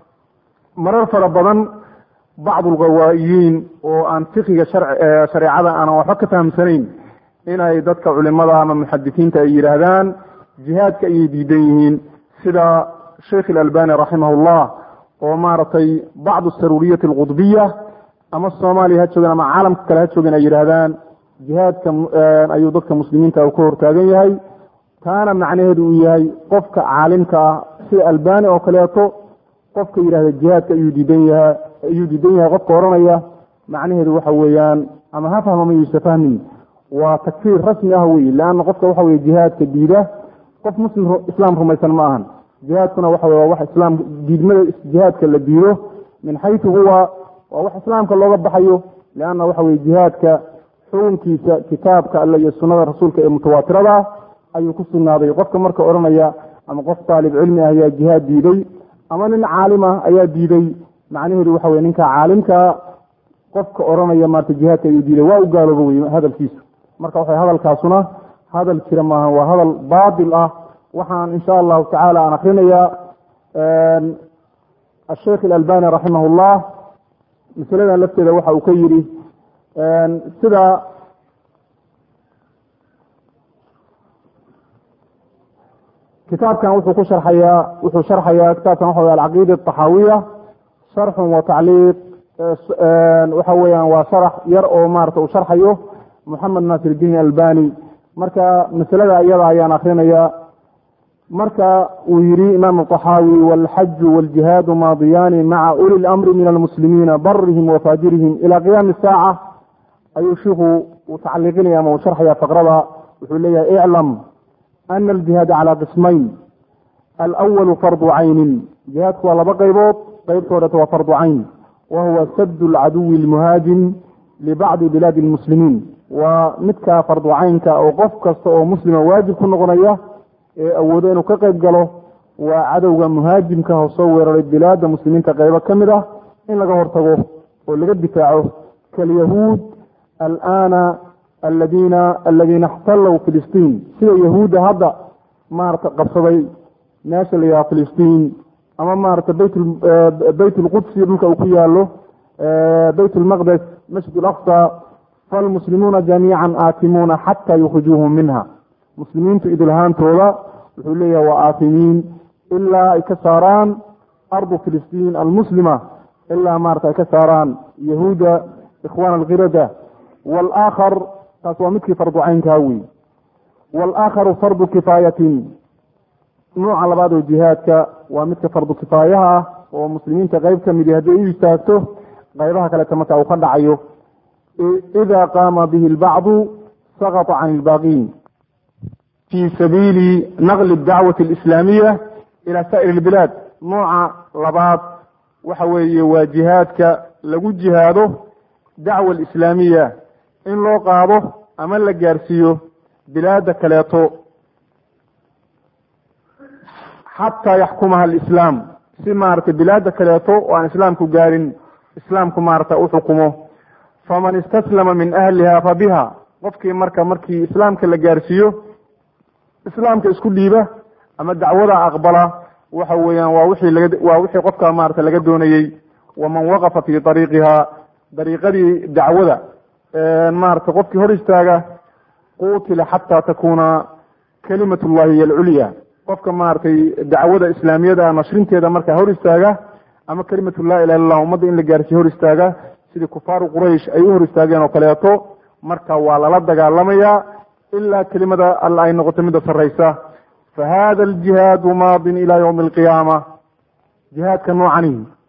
marar fara badan bacdulghawaayiin oo aan fiqiga shareecada aanan waxba ka fahamsanayn inay dadka culimada ama muxadisiinta ay yidhaahdaan jihaadka ayay diidan yihiin sida sheikh ilalbani raximahullah oo maaragtay bacdu saruuriyati alqudbiya ama soomaaliya ha joogeen ama caalamka kale ha joogeen ay yidhaahdaan jihaadka ayuu dadka muslimiinta ka hortaagan yahay taana macnaheedu uu yahay qofka caalimka ah sida albani oo kaleeto qofka yidhahda jihaadka ayuu diidan yaha ayuu diidan yahay qofka odhanaya macnaheedu waxa weeyaan ama ha fahma ma yuusa fahmin waa takfiir rasmi ah wey leanna qofka waxa weye jihaadka diida qof muslim islaam rumaysan ma ahan jihaadkuna waxa wey waa wax islaam diidmada jihaadka la diido min xaytu huwa waa wax islaamka looga baxayo leanna waxa weye jihaadka xukunkiisa kitaabka alle iyo sunnada rasuulka ee mutawaatirada ah ayuu ku sugnaaday qofka marka odhanaya ama qof taalib cilmi ah ayaa jihaad diiday ama nin caalim ah ayaa diiday macnaheedu waxa weye ninka caalimkaa qofka odhanaya maarata jihaadka ayuu diiday waa u gaalooba wey hadalkiisu marka waxa hadalkaasuna hadal jira maaha waa hadal baatil ah waxaan insha allahu tacaala aan akrinayaa asheikh ilalbani raximah llah masaladan lafteeda waxa uu ka yidhi sida kitaabkan wuxuu ku sharxayaa wuxuu sharxayaa kitaabkan waxa wey alcaqiida ataxaawiya sharxun wa tacliiq waxa weeyaan waa sharax yar oo maarata uu sharxayo moxamed naasir iddiin albani marka masalada iyada ayaan akrinaya marka uu yihi imaam aطaxaawi wاlxaju wاljihaadu maadiyaani maca uli اlamri min almuslimiina barihim wafajirihim ila qiyaami saaca ayuu shiku uu tacliiqinaya ama uu sharxaya faqrada wuxuu leeyahay iclam ana aljihaada calى qismayn alأwalu fardu caynin jihaadku waa laba qaybood qeybtoodhata waa fardu cayn wa huwa sad اlcaduwi اlmuhaajim libacdi bilaadi اlmuslimiin waa midkaa fardu caynka oo qof kasta oo muslima waajib ku noqonaya ee awoodo inuu ka qayb galo waa cadowga muhaajimka oo soo weeraray bilaada muslimiinta qaybo ka mid ah in laga hortago oo laga difaaco kalyahuud alaana aladiina aladiina ixtalow filistiin sida yahuudda hadda maarata qabsaday meesha la yidhaha filistiin ama maarata bayt bayt lqudsi dhulka uu ku yaalo bayt lmaqdes masjid alaqsa falmuslimuuna jamiica aatimuuna xataa yukhrijuuhum minha muslimiintu idilhaantooda wuxuu leeyahay waa aafimiin ilaa ay ka saaraan ardu filistiin almuslima ilaa maarata ay ka saaraan yahuuda ikhwaan alkhirada waalaakhar taas waa midkii fardu caynkaa wey walaakharu fardu kifaayatin nuuca labaad oo jihaadka waa midka fardu kifaayaha ah oo muslimiinta qeyb ka midi hadday u istaagto qaybaha kaleta marka uu ka dhacayo ida qaama bihi lbacdu sakata can ilbaaqiin fi sabiili naqli dacwati alislaamiya ila saa'ir ilbilaad nooca labaad waxa weeye waa jihaadka lagu jihaado dacwa alislaamiya in loo qaado ama la gaarsiiyo bilaada kaleeto xataa yaxkumaha alislaam si maaragtay bilaada kaleeto oo aan islaamku gaarin islaamku maarata u xukumo faman istaslama min ahliha fa biha qofkii marka markii islaamka la gaarsiiyo islaamka isku dhiiba ama dacwada aqbala waxa weeyaan waa wixii laga waa wixii qofka maarata laga doonayey waman waqafa fi dariiqiha dariiqadii dacwada maarata qofkii hor istaaga qutila xataa takuna kalimat llahi hiy alculya qofka maaragtay dacwada islaamiyada nashrinteeda markaa hor istaaga ama kalimatu laa ilaha illah ummadda in la gaarsiiyo hor istaaga sidii kufaaru quraysh ay u hor istaageen oo kaleeto marka waa lala dagaalamaya ilaa kelimada alla ay noqoto midda sarraysa fa hada aljihaadu maadin ila ywmi alqiyaama jihaadka noocani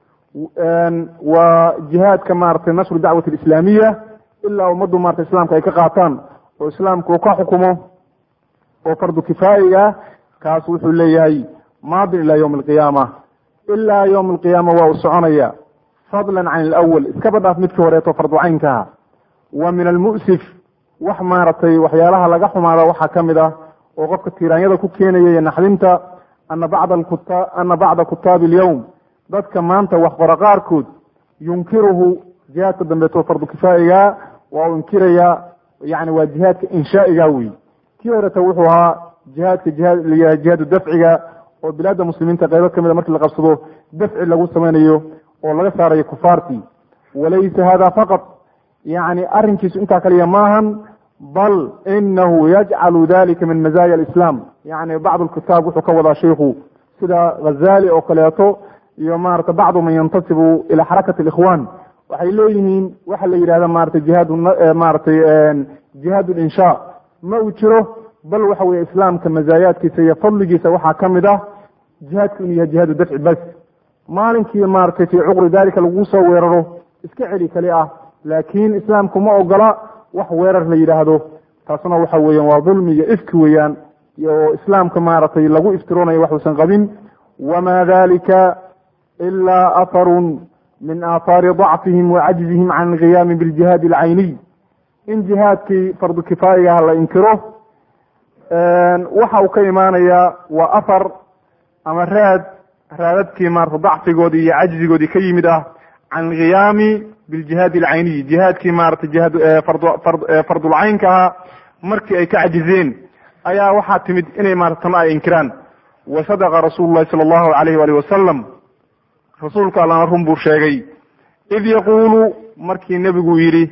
waa jihaadka maratay nashru dacwati alislaamiya ilaa ummaddu marata islaamka ay ka qaataan oo islaamku uu ka xukumo oo fardu kifaayiga kaas wuxuu leeyahay maadin ila ywmi alqiyaama ilaa ywmi alqiyaama waa uu soconaya fadlan can alawal iskaba dhaaf midkii horeeto fardu caynkaha wa min almu'sif wax maaragtay waxyaalaha laga xumaada waxaa ka mid ah oo qofka tiiraanyada ku keenaya iyo naxdinta ana bacda kuta ana bacda kutaabi alyowm dadka maanta wax qora qaarkood yunkiruhu jihaadka dambeeto fardu kifaa'iga waa uu inkiraya yani waa jihaadka inshaa'iga wey kii horeta wuxuu ahaa jihaadka jihaad jihaadu dafciga oo bilaada muslimiinta qaybo kamida markii la qabsado dafci lagu samaynayo oo laga saarayo kufaartii walaysa hada faqad yani arrinkiisu intaa kaliya maahan bal inahu yajcalu dalika min mazaaya alislaam yani bacd lkitaab wuxuu ka wadaa shaykhu sida ghazali oo kaleeto iyo maarata bacdu man yantasibu ila xarakati alikhwan waxay leeyihiin waxa la yidhahda maarata jihaad maaratay jihaad linsha ma uu jiro bal waxa weye islaamka mazaayaadkiisa iyo fadligiisa waxaa ka mid ah jihaadku inuu yahay jihaadu dafci bas maalinkii maaragtay fii cuqri dalika lagu soo weeraro iska celi kali ah laakiin islaamku ma ogola wax weerar la yidhaahdo taasna waxa weeyaan waa dulmi iyo ifki weeyaan oo islaamka maaragtay lagu iftiroonayo waxuusan qabin wama dalika ila atharun min aathaari dacfihim wa cajzihim can alqiyaami biljihaadi alcayniy in jihaadkii fardu kifaayigaha la inkiro waxa uu ka imaanayaa waa athar ama raad raadadkii maarata dacfigoodii iyo cajzigoodii ka yimid ah can alqiyaami biljihaadi alcayniy jihaadkii maarata jihaad fardulcaynka ahaa markii ay ka cajizeen ayaa waxaa timid inay maarata tana ay inkiraan wa sadaqa rasuulu llahi sala allahu alayh waalih wasalam rasuulka allana run buu sheegay id yaquulu markii nebigu yidhi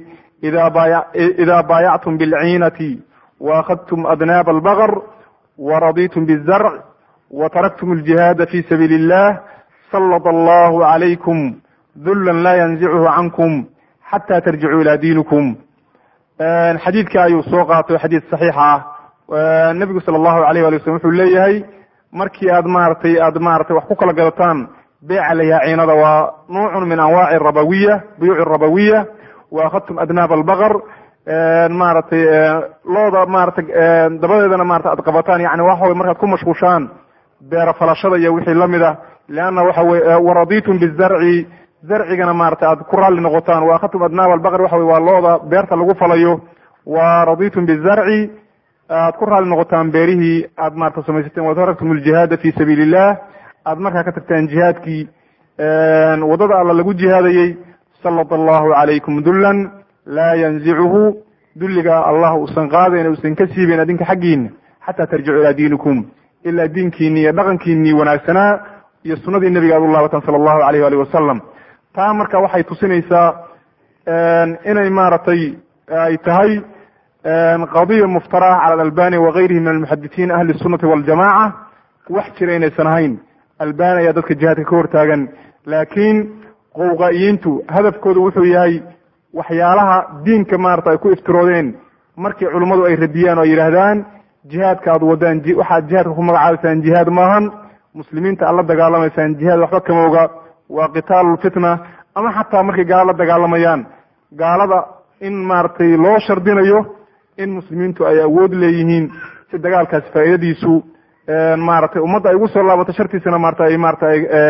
idaa baayactum bilciinati waakhadtum adnaaba albaqr waraditum bizarc wataraktum aljihaada fi sabiili illah salط allahu calaykum dullan laa yanzichu cankum xata tarjicuu ila diinikum xadiidka ayuu soo qaatay xadiid saxiixa ah nebigu sala allahu alayh wali waslm wuxuu leeyahay markii aad maaratay aad maaratay wax ku kala gadataan beeca layaha ciinada waa nuucun min anwaaci rabawiya buyuuci rabawiya wa akhadtum adnaab albaqr maaragtay looda maaratay dabadeedana maarata aad qabataan yani waxa wey markaad ku mashquushaan beera falashada iyo wixii lamid ah leanna waxa weye waraditum bizarci zarcigana maarata aad ku raalli noqotaan wa akhadtum adnaab albaqr waxa wey waa looda beerta lagu falayo wa raditum bizarci aad ku raalli noqotaan beerihii aad maarata samaysateen wataraktum aljihaada fi sabiili illah aad markaa ka tagtaan jihaadkii wadada alla lagu jihaadayey salط allahu calaykum dullan laa yanzicuhu dulliga allah uusan qaadayn uusan ka siibayn adinka xaggiina xataa tarjicu ilaa diinikum ilaa diinkiini iyo dhaqankiinii wanaagsanaa iyo sunadii nebiga aad u laabatan sala allahu alayh ali wasalam taa marka waxay tusinaysaa inay maaragtay ay tahay qadiya muftara cala alalbani wagayrihi min almuxadisiin ahli sunati waljamaca wax jira inaysan ahayn albani ayaa dadka jihaadka ka hortaagan laakiin qowqaa'iyiintu hadafkoodu wuxuu yahay waxyaalaha diinka maarata ay ku iftiroodeen markii culummadu ay radiyaan oo ay yidhaahdaan jihaadka aad wadaan waxaad jihaadka ku magacaabaysaan jihaad maahan muslimiinta aad la dagaalamaysaan jihaad waxba kama oga waa qitaalu lfitna ama xataa markay gaalo la dagaalamayaan gaalada in maaragtay loo shardinayo in muslimiintu ay awood leeyihiin si dagaalkaasi faa'iidadiisu maaragtay ummadda ay ugu soo laabato shartiisana maarata ay maarata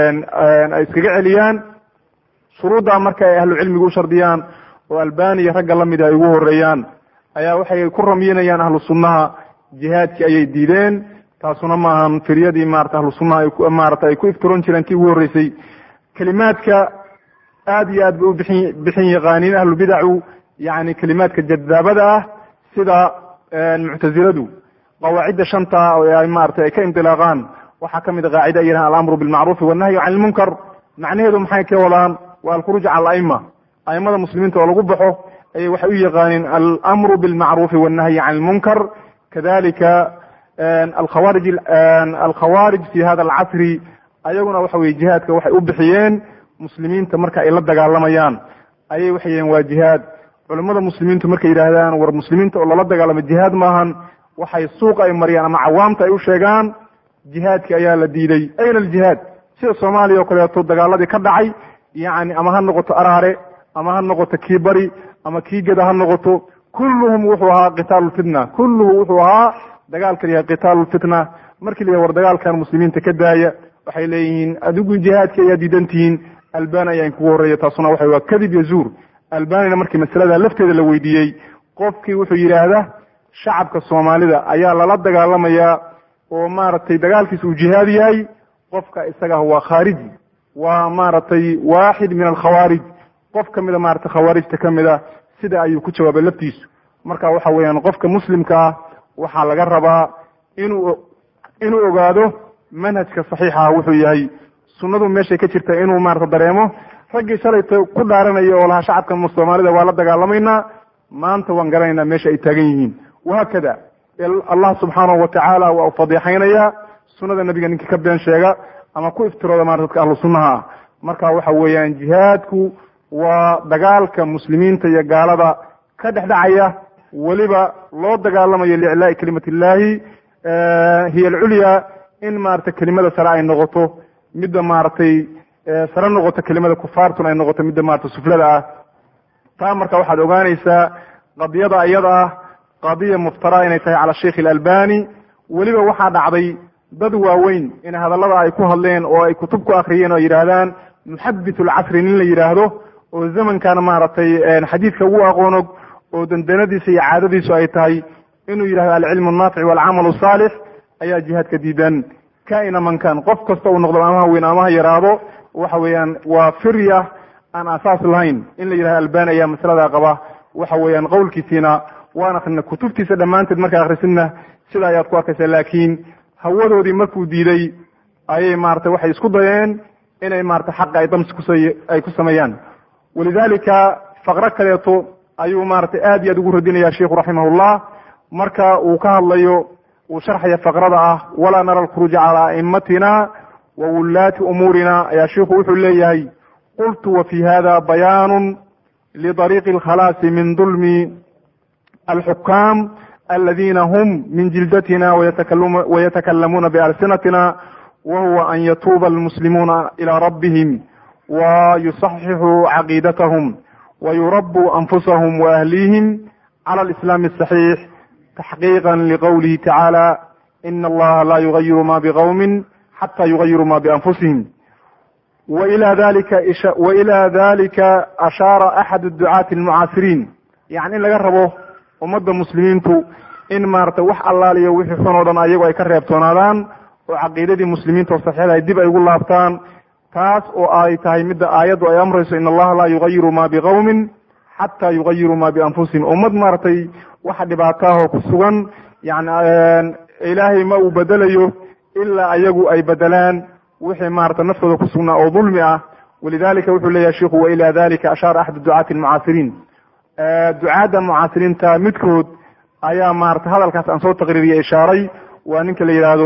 ay iskaga celiyaan shuruuddaa marka ay ahlu cilmiga u shardiyaan oo albaniya ragga la mida ay ugu horeeyaan ayaa waxay ku ramyinayaan ahlu sunnaha jihaadkii ayay diideen taasuna maahan firyadii maarata ahlu sunnaha ay maarata ay ku iftiroon jireen kii ugu horreysay kelimaadka aad iyo aad bay u bixin bixin yaqaaniin ahlubidacu yani kelimaadka jadaabada ah sida muctaziladu qawaacidda shanta oo ay maratay ay ka indilaaqaan waxaa kamid a qaacida ay yidhahan alamru bilmacruufi wannahyu can ilmunkar macnaheedu maxay ka wadaan waa alkhuruuj cala alaima aimada muslimiinta oo lagu baxo ayay waxay u yaqaaniin alamru bilmacruufi wannahyi can ilmunkar kadalika alkhawarij alkhawarij fi hada alcasri ayaguna waxa weye jihaadka waxay u bixiyeen muslimiinta marka ay la dagaalamayaan ayay waxay yihiin waa jihaad culimmada muslimiintu markay yidhaahdaan war muslimiinta oo lala dagaalamo jihaad maahan waxay suuqa ay mariyaan ama cawaamta ay u sheegaan jihaadki ayaa la diiday ayna aljihaad sida soomaaliya oo kaleeto dagaaladii ka dhacay yacni ama ha noqoto araare ama ha noqoto kii bari ama kii geda ha noqoto kulluhum wuxuu ahaa qitaalu lfitna kulluhu wuxuu ahaa dagaalkan yahay qitaalu lfitna markii la yidhaha war dagaalkan muslimiinta ka daaya waxay leeyihiin adigu jihaadki ayaa diidan tihiin albani ayaa inkugu horreeya taasuna waxa waa kadib iyo zuur albanina markii masalada lafteeda la weydiiyey qofkii wuxuu yidhaahda shacabka soomaalida ayaa lala dagaalamayaa oo maaragtay dagaalkiisa uu jihaad yahay qofka isaga waa khaariji waa maaragtay waaxid min alkhawaarij qof ka mida maratay khawaarijta ka mid a sida ayuu ku jawaabay laftiisu marka waxa weeyaan qofka muslimka ah waxaa laga rabaa inuu inuu ogaado manhajka saxiixaha wuxuu yahay sunnadu meeshay ka jirta inuu maarata dareemo raggii shalayta ku dhaaranaya oo lahaa shacabka soomaalida waa la dagaalamaynaa maanta waan garanaynaa meesha ay taagan yihiin wahaakada allah subxaanahu watacaala waa u fadiixaynayaa sunnada nebiga ninkii ka been sheega ama ku iftirooda maarata dadka ahlu sunnaha ah marka waxa weeyaan jihaadku waa dagaalka muslimiinta iyo gaalada ka dhex dhacaya weliba loo dagaalamayo liiclaa'i kalimat illahi hiya alculya in maarata kelimada sare ay noqoto midda maaragtay sare noqoto kelimada kufaartun ay noqoto midda maarata suflada ah taa marka waxaad ogaanaysaa qadiyada iyada ah qadiya muftara inay tahay cala sheikh alalbani weliba waxaa dhacday dad waaweyn in hadallada ay ku hadleen oo ay kutub ku akriyeen oo yidhaahdaan muxadith alcasri nin la yidhaahdo oo zamankan maaragtay xadiidka ugu aqoonog oo dandanadiisa iyo caadadiisu ay tahay inuu yidhahdo alcilmu annaafic walcamalu saalix ayaa jihaadka diidan kaina mankan qof kasta uu noqdo amaha weyn amaha yaraado waxa weeyaan waa firya aan asaas lahayn in la yidhahdo albani ayaa masalada qaba waxa weeyaan qowlkiisiina waan akrina kutubtiisa dhammaanteed markaa akrisidna sida ayaad ku arkaysa laakiin hawadoodii markuu diiday ayay maarata waxay isku dayeen inay maarata xaqa ay damsi kus ay ku sameeyaan walidalika faqro kaleeto ayuu maarata aad iyo aad ugu radinaya sheikhu raximahullah marka uu ka hadlayo uu sharxaya faqrada ah walaa nara alkhuruuja calaa aimatina wa wullaati umuurina ayaa sheikhu wuxuu leeyahay qultu wa fi hada bayaanu lidariiqi alkhalaasi min dulmi alxukaam aladina hum min jildatina wayatakallamuuna bialsinatina wahuwa an yatuuba almuslimuuna ilى rabbihim wayusaxixuu caqiidatahum wayurabuu anfusahum waahlihim cala alislaami asaxiix taxqiiqa liqowlihi tacaala ina allaha la yugayiru ma biqowmin xata yugayiru ma bianfusihim waila dalika waila dalika ashaara axad ducaati almucaasiriin yani in laga rabo ummadda muslimiintu in maarata wax allaaliyo wixii xun oo dhan ayagu ay ka reebtoonaadaan oo caqiidadii muslimiinta oo saxiixda ay dib ay ugu laabtaan taas oo ay tahay midda aayaddu ay amrayso in allaha laa yugayiru ma biqowmin xata yugayiru ma bianfusihim ummad maaragtay waxa dhibaataahoo ku sugan yani ilaahay ma uu bedelayo ilaa ayagu ay bedelaan wixii maarata naftooda ku sugnaa oo dulmi ah walidalika wuxuu leeyahay shiku waila dalika ashaara axad ducaati almucaasiriin ducaadda mucaasiriinta midkood ayaa maarata hadalkaas aan soo taqriiriye ishaaray waa ninka la yidhaahdo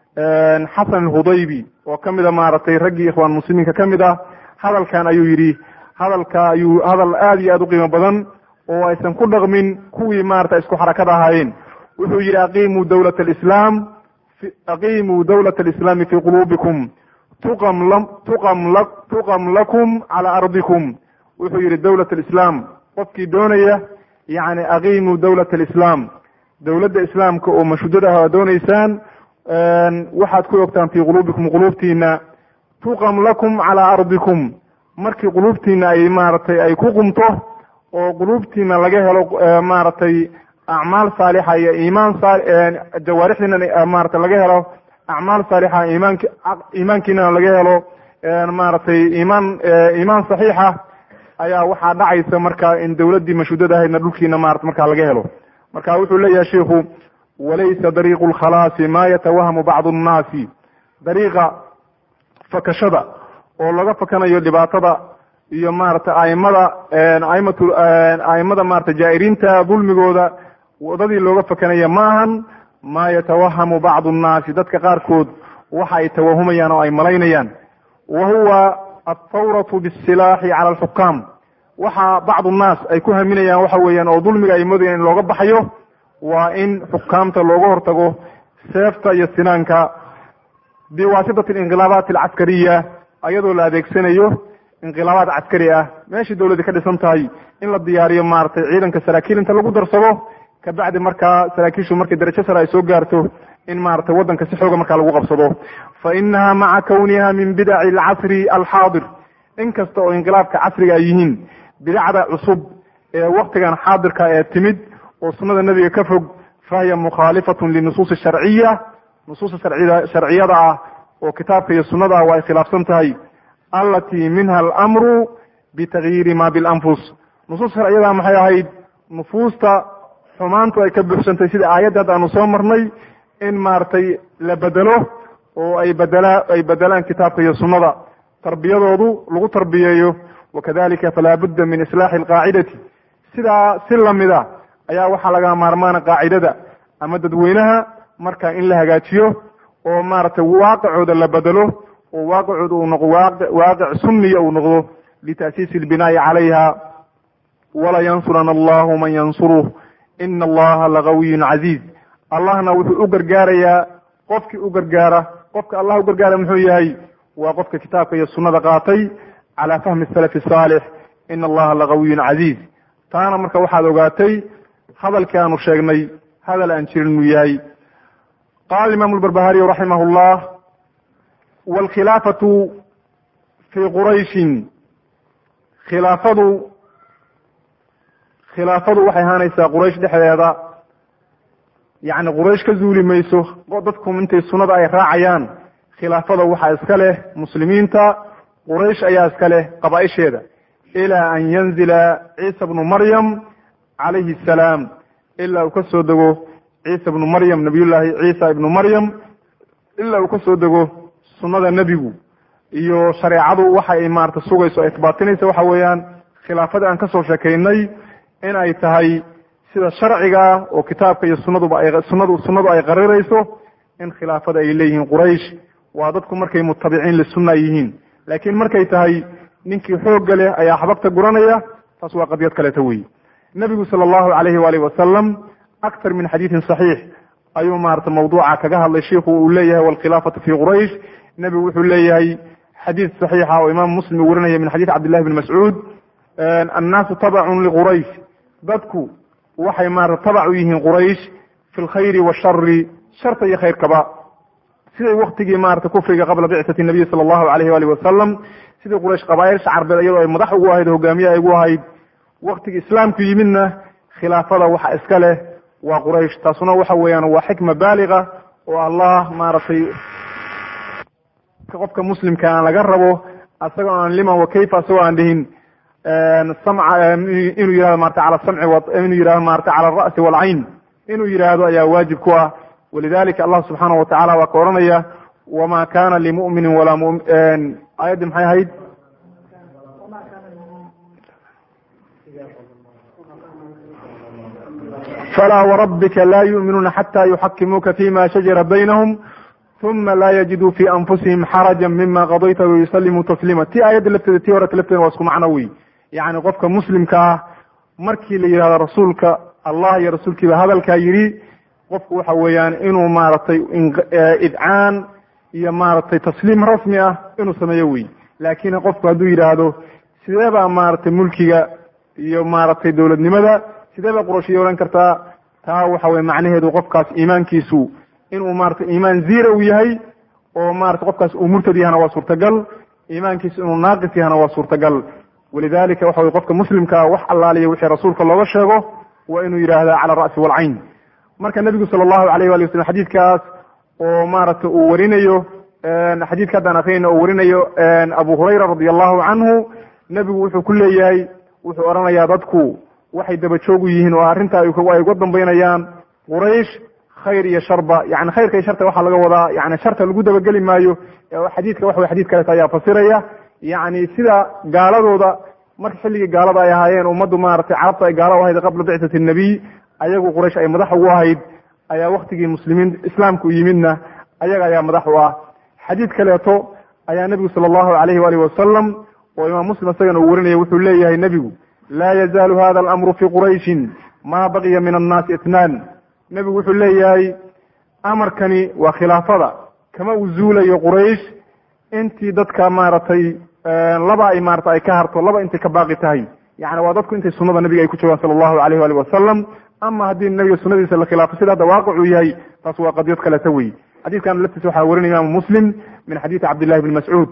xasan alhudaybi oo ka mid a maaragtay raggii ikhwaan muslimiinka ka mid ah hadalkan ayuu yidhi hadalka ayuu hadal aada iyo aada u qiimo badan oo aysan ku dhaqmin kuwii maarata isku xarakada ahaayeen wuxuu yidhi aqiimuu dawlat alislaam aqiimuu dawlat alislaami fii quluubikum tuqam la tuqam la tuqam lakum calaa ardikum wuxuu yidhi dawlat alislaam qofkii doonaya yacni aqiimuu dawlat alislaam dowladda islaamka oo mashudad ah aa dooneysaan waxaad ku ogtaan fii quluubikum quluubtiina tuqam lakum calaa ardikum markii quluubtiina ay maaragtay ay ku qumto oo quluubtiina laga helo maaragtay acmaal saalixa iyo iimaan jawaarixdiina maarata laga helo acmaal saalixa iimaank iimaankiinana laga helo maaragtay iimaan iimaan saxiixa ayaa waxaa dhacaysa marka in dowladdii mashudada ahaydna dhulkiina maarata markaa laga helo marka wuxuu leeyahay shiikhu walaysa dariiqu lkhalaasi ma yatawahamu bacdu nnaasi dariiqa fakashada oo laga fakanayo dhibaatada iyo maarata aimada aimatu aimada maarata jaa'iriinta dulmigooda wadadii looga fakanaya ma ahan ma yatawahamu bacdu nnaasi dadka qaarkood waxa ay tawahumayaan oo ay malaynayaan wa huwa althawratu bisilaaxi cala alxukaam waxa bacdu nnaas ay ku haminayaan waxa weeyaan oo dulmiga ay moodayaan in looga baxayo waa in xukaamta looga hortago seefta iyo sinaanka biwaasitati alinqilaabaat alcaskariya ayadoo la adeegsanayo inqilaabaad caskari ah meeshii dowladda ka dhisan tahay in la diyaariyo maaragtay ciidanka saraakiil inta lagu darsado kabacdi markaa saraakiishu markay darajo sare ay soo gaarto in maaragtay waddanka si xooga markaa lagu qabsado fa inaha maca kawniha min bidaci alcasri alxaadir inkasta oo inqilaabka casriga ay yihiin bidacda cusub ee waktigan xaadirka ee timid oo sunnada nebiga ka fog fahiya mukhaalifatun linusuusi sharciya nusuusta sharcida sharciyada ah oo kitaabka iyo sunnada ah waa ay khilaafsan tahay allatii minha alamru bitagyiiri ma bilanfus nusuusta sharciyada maxay ahayd nufuusta xumaantu ay ka buuxsantay sida aayadda hadda aanu soo marnay in maaragtay la bedelo oo ay bedela ay bedelaan kitaabka iyo sunnada tarbiyadoodu lagu tarbiyeeyo wakadalika falaa budda min islaaxi alqaacidati sidaa si lamida ayaa waxaa laga maarmaana qaacidada ama dadweynaha marka in la hagaajiyo oo maaragtay waaqicooda la bedelo oo waaqicooda uu noqdo waaqi waaqic sunniya uu noqdo lita'siisi albinaa'i calayha wala yansurana allahu man yansuruh ina allaha lagawiyun casiiz allahna wuxuu u gargaarayaa qofkii u gargaara qofka allah u gargaara muxuu yahay waa qofka kitaabka iyo sunnada qaatay calaa fahmi salafi saalix ina allaha lagawiyun casiiz taana marka waxaad ogaatay hadalkii aanu sheegnay hadal aan jirin inuu yahay qaala imaamu lbarbahariyu raximah llah waalkhilaafatu fii qurayshin khilaafadu khilaafadu waxay ahaanaysaa quraysh dhexdeeda yacni quraysh ka zuuli mayso dadku intay sunnada ay raacayaan khilaafada waxaa iska leh muslimiinta quraysh ayaa iska leh qabaa-isheeda ilaa an yanzila ciisa bnu maryam calayhi asalaam ilaa uu ka soo dego ciisa ibnu maryam nabiyullaahi ciisa ibnu maryam ilaa uu ka soo dego sunnada nebigu iyo shareecadu waxa ay maarata sugayso ay isbaatinaysa waxa weeyaan khilaafada aan kasoo sheekaynay in ay tahay sida sharciga oo kitaabka iyo sunnaduba ay sunnadu sunnadu ay qarirayso in khilaafada ay leeyihiin quraysh waa dadku markay mutabiciin lisunna ay yihiin laakiin markay tahay ninkii xoogga leh ayaa xabagta guranaya taas waa qadiyad kaleeta weyi nebigu sala allahu calayhi waalihi wasalam aktar min xadiidin saxiix ayuu maarata mawduuca kaga hadlay shiikhu uu leeyahay walkhilaafatu fii quraysh nebigu wuxuu leeyahay xadiid saxiixa oo imaam muslim uu warinaya min xadiid cabdillahi bni mascuud annaasu tabacun liquraysh dadku waxay maarata tabac u yihiin quraysh fi lkhayri washari sharta iyo khayrkaba siday waktigii maarata kufriga qabla bicati nabiyi sala allahu alayhi waalihi wasalam sidii quraysh qabaailsha carbeed iyadoo ay madax ugu ahayd hogaamiye ay ugu ahayd waktigii islaamku yimidna khilaafada waxa iska leh waa quraysh taasuna waxa weeyaan waa xikma baaliga oo allah maaragtay qofka muslimka aan laga rabo asagoo aan liman wa kayfa asagoo aan dhihin samca inuu yihahdo marata cala samci inuu yihahdo marata cala alra'si waalcayn inuu yidhaahdo ayaa waajib ku ah walidalika allah subxaanahu watacala waa ka oranaya wama kana limuminin walaa mu aayaddii maxay ahayd falaa warabbika laa yu'minuuna xata yuxakimuuka fima shajara baynahum uma laa yajiduu fi anfusihim xaraja mima qadayta wayusalimuu tasliima ti aayadda lafteeda tii horeta lafteeda waa isku macno wey yacni qofka muslimka ah markii la yidhahdo rasuulka allah iyo rasuulkiiba hadalkaa yidhi qofku waxa weeyaan inuu maaragtay idcaan iyo maaragtay tasliim rasmi ah inuu sameeyo wey laakiin qofku hadduu yidhaahdo sidee baa maaragtay mulkiga iyo maaragtay dowladnimada sidee baa qurashiya odhan kartaa taa waxa weye macnaheedu qofkaas iimaankiisu inuu maratay iimaan zira uu yahay oo maratay qofkaas uu murtad yahana waa suurtagal iimaankiisu inuu naaqis yahana waa suurtagal walidalika waxa weye qofka muslimkaa wax allaaliya wixii rasuulka looga sheego waa inuu yidhaahda cala ara'si walcayn marka nebigu sala allahu alayh wali wasalam xadiidkaas oo maaragtay uu warinayo xadiidka haddaan akrinayna uu warinayo abu hurayra radi allahu canhu nebigu wuxuu ku leeyahay wuxuu odhanayaa dadku waxay daba joogu yihiin oo arrintaa ay uga dambaynayaan quraysh khayr iyo sharba yani khayrka iyo sharta waxaa laga wadaa yani sharta lagu dabageli maayo xadiidka waxa wey xadid kaleeta ayaa fasiraya yani sida gaaladooda marka xilligii gaalada ay ahaayeen ummaddu maaragtay carabta ay gaala u ahayd qabla bicati nabiy ayagu quraysh ay madax ugu ahayd ayaa waktigii muslimiin islaamku yimidna ayaga ayaa madax u ah xadiid kaleeto ayaa nebigu sala allahu alayhi waalihi wasalam oo imaam muslim isagana uu warinaya wuxuu leeyahay nebigu laa yazaalu hada alamru fi qurayshin maa baqiya min annaasi itnaan nebigu wuxuu leeyahay amarkani waa khilaafada kama uu zuulayo quraysh intii dadka maaragtay laba ay maarata ay ka harto laba intay ka baaqi tahay yani waa dadku intay sunada nabiga ay ku joogaan sala allahu alayh waalih wasalam ama haddii nabiga sunadiisa la khilaafo sida hadda waaqicuu yahay taas waa qadiyad kaleta wey xadiidkan laftiisa waxaa warinaya imaamu muslim min xadiidi cabdillahi bni mascuud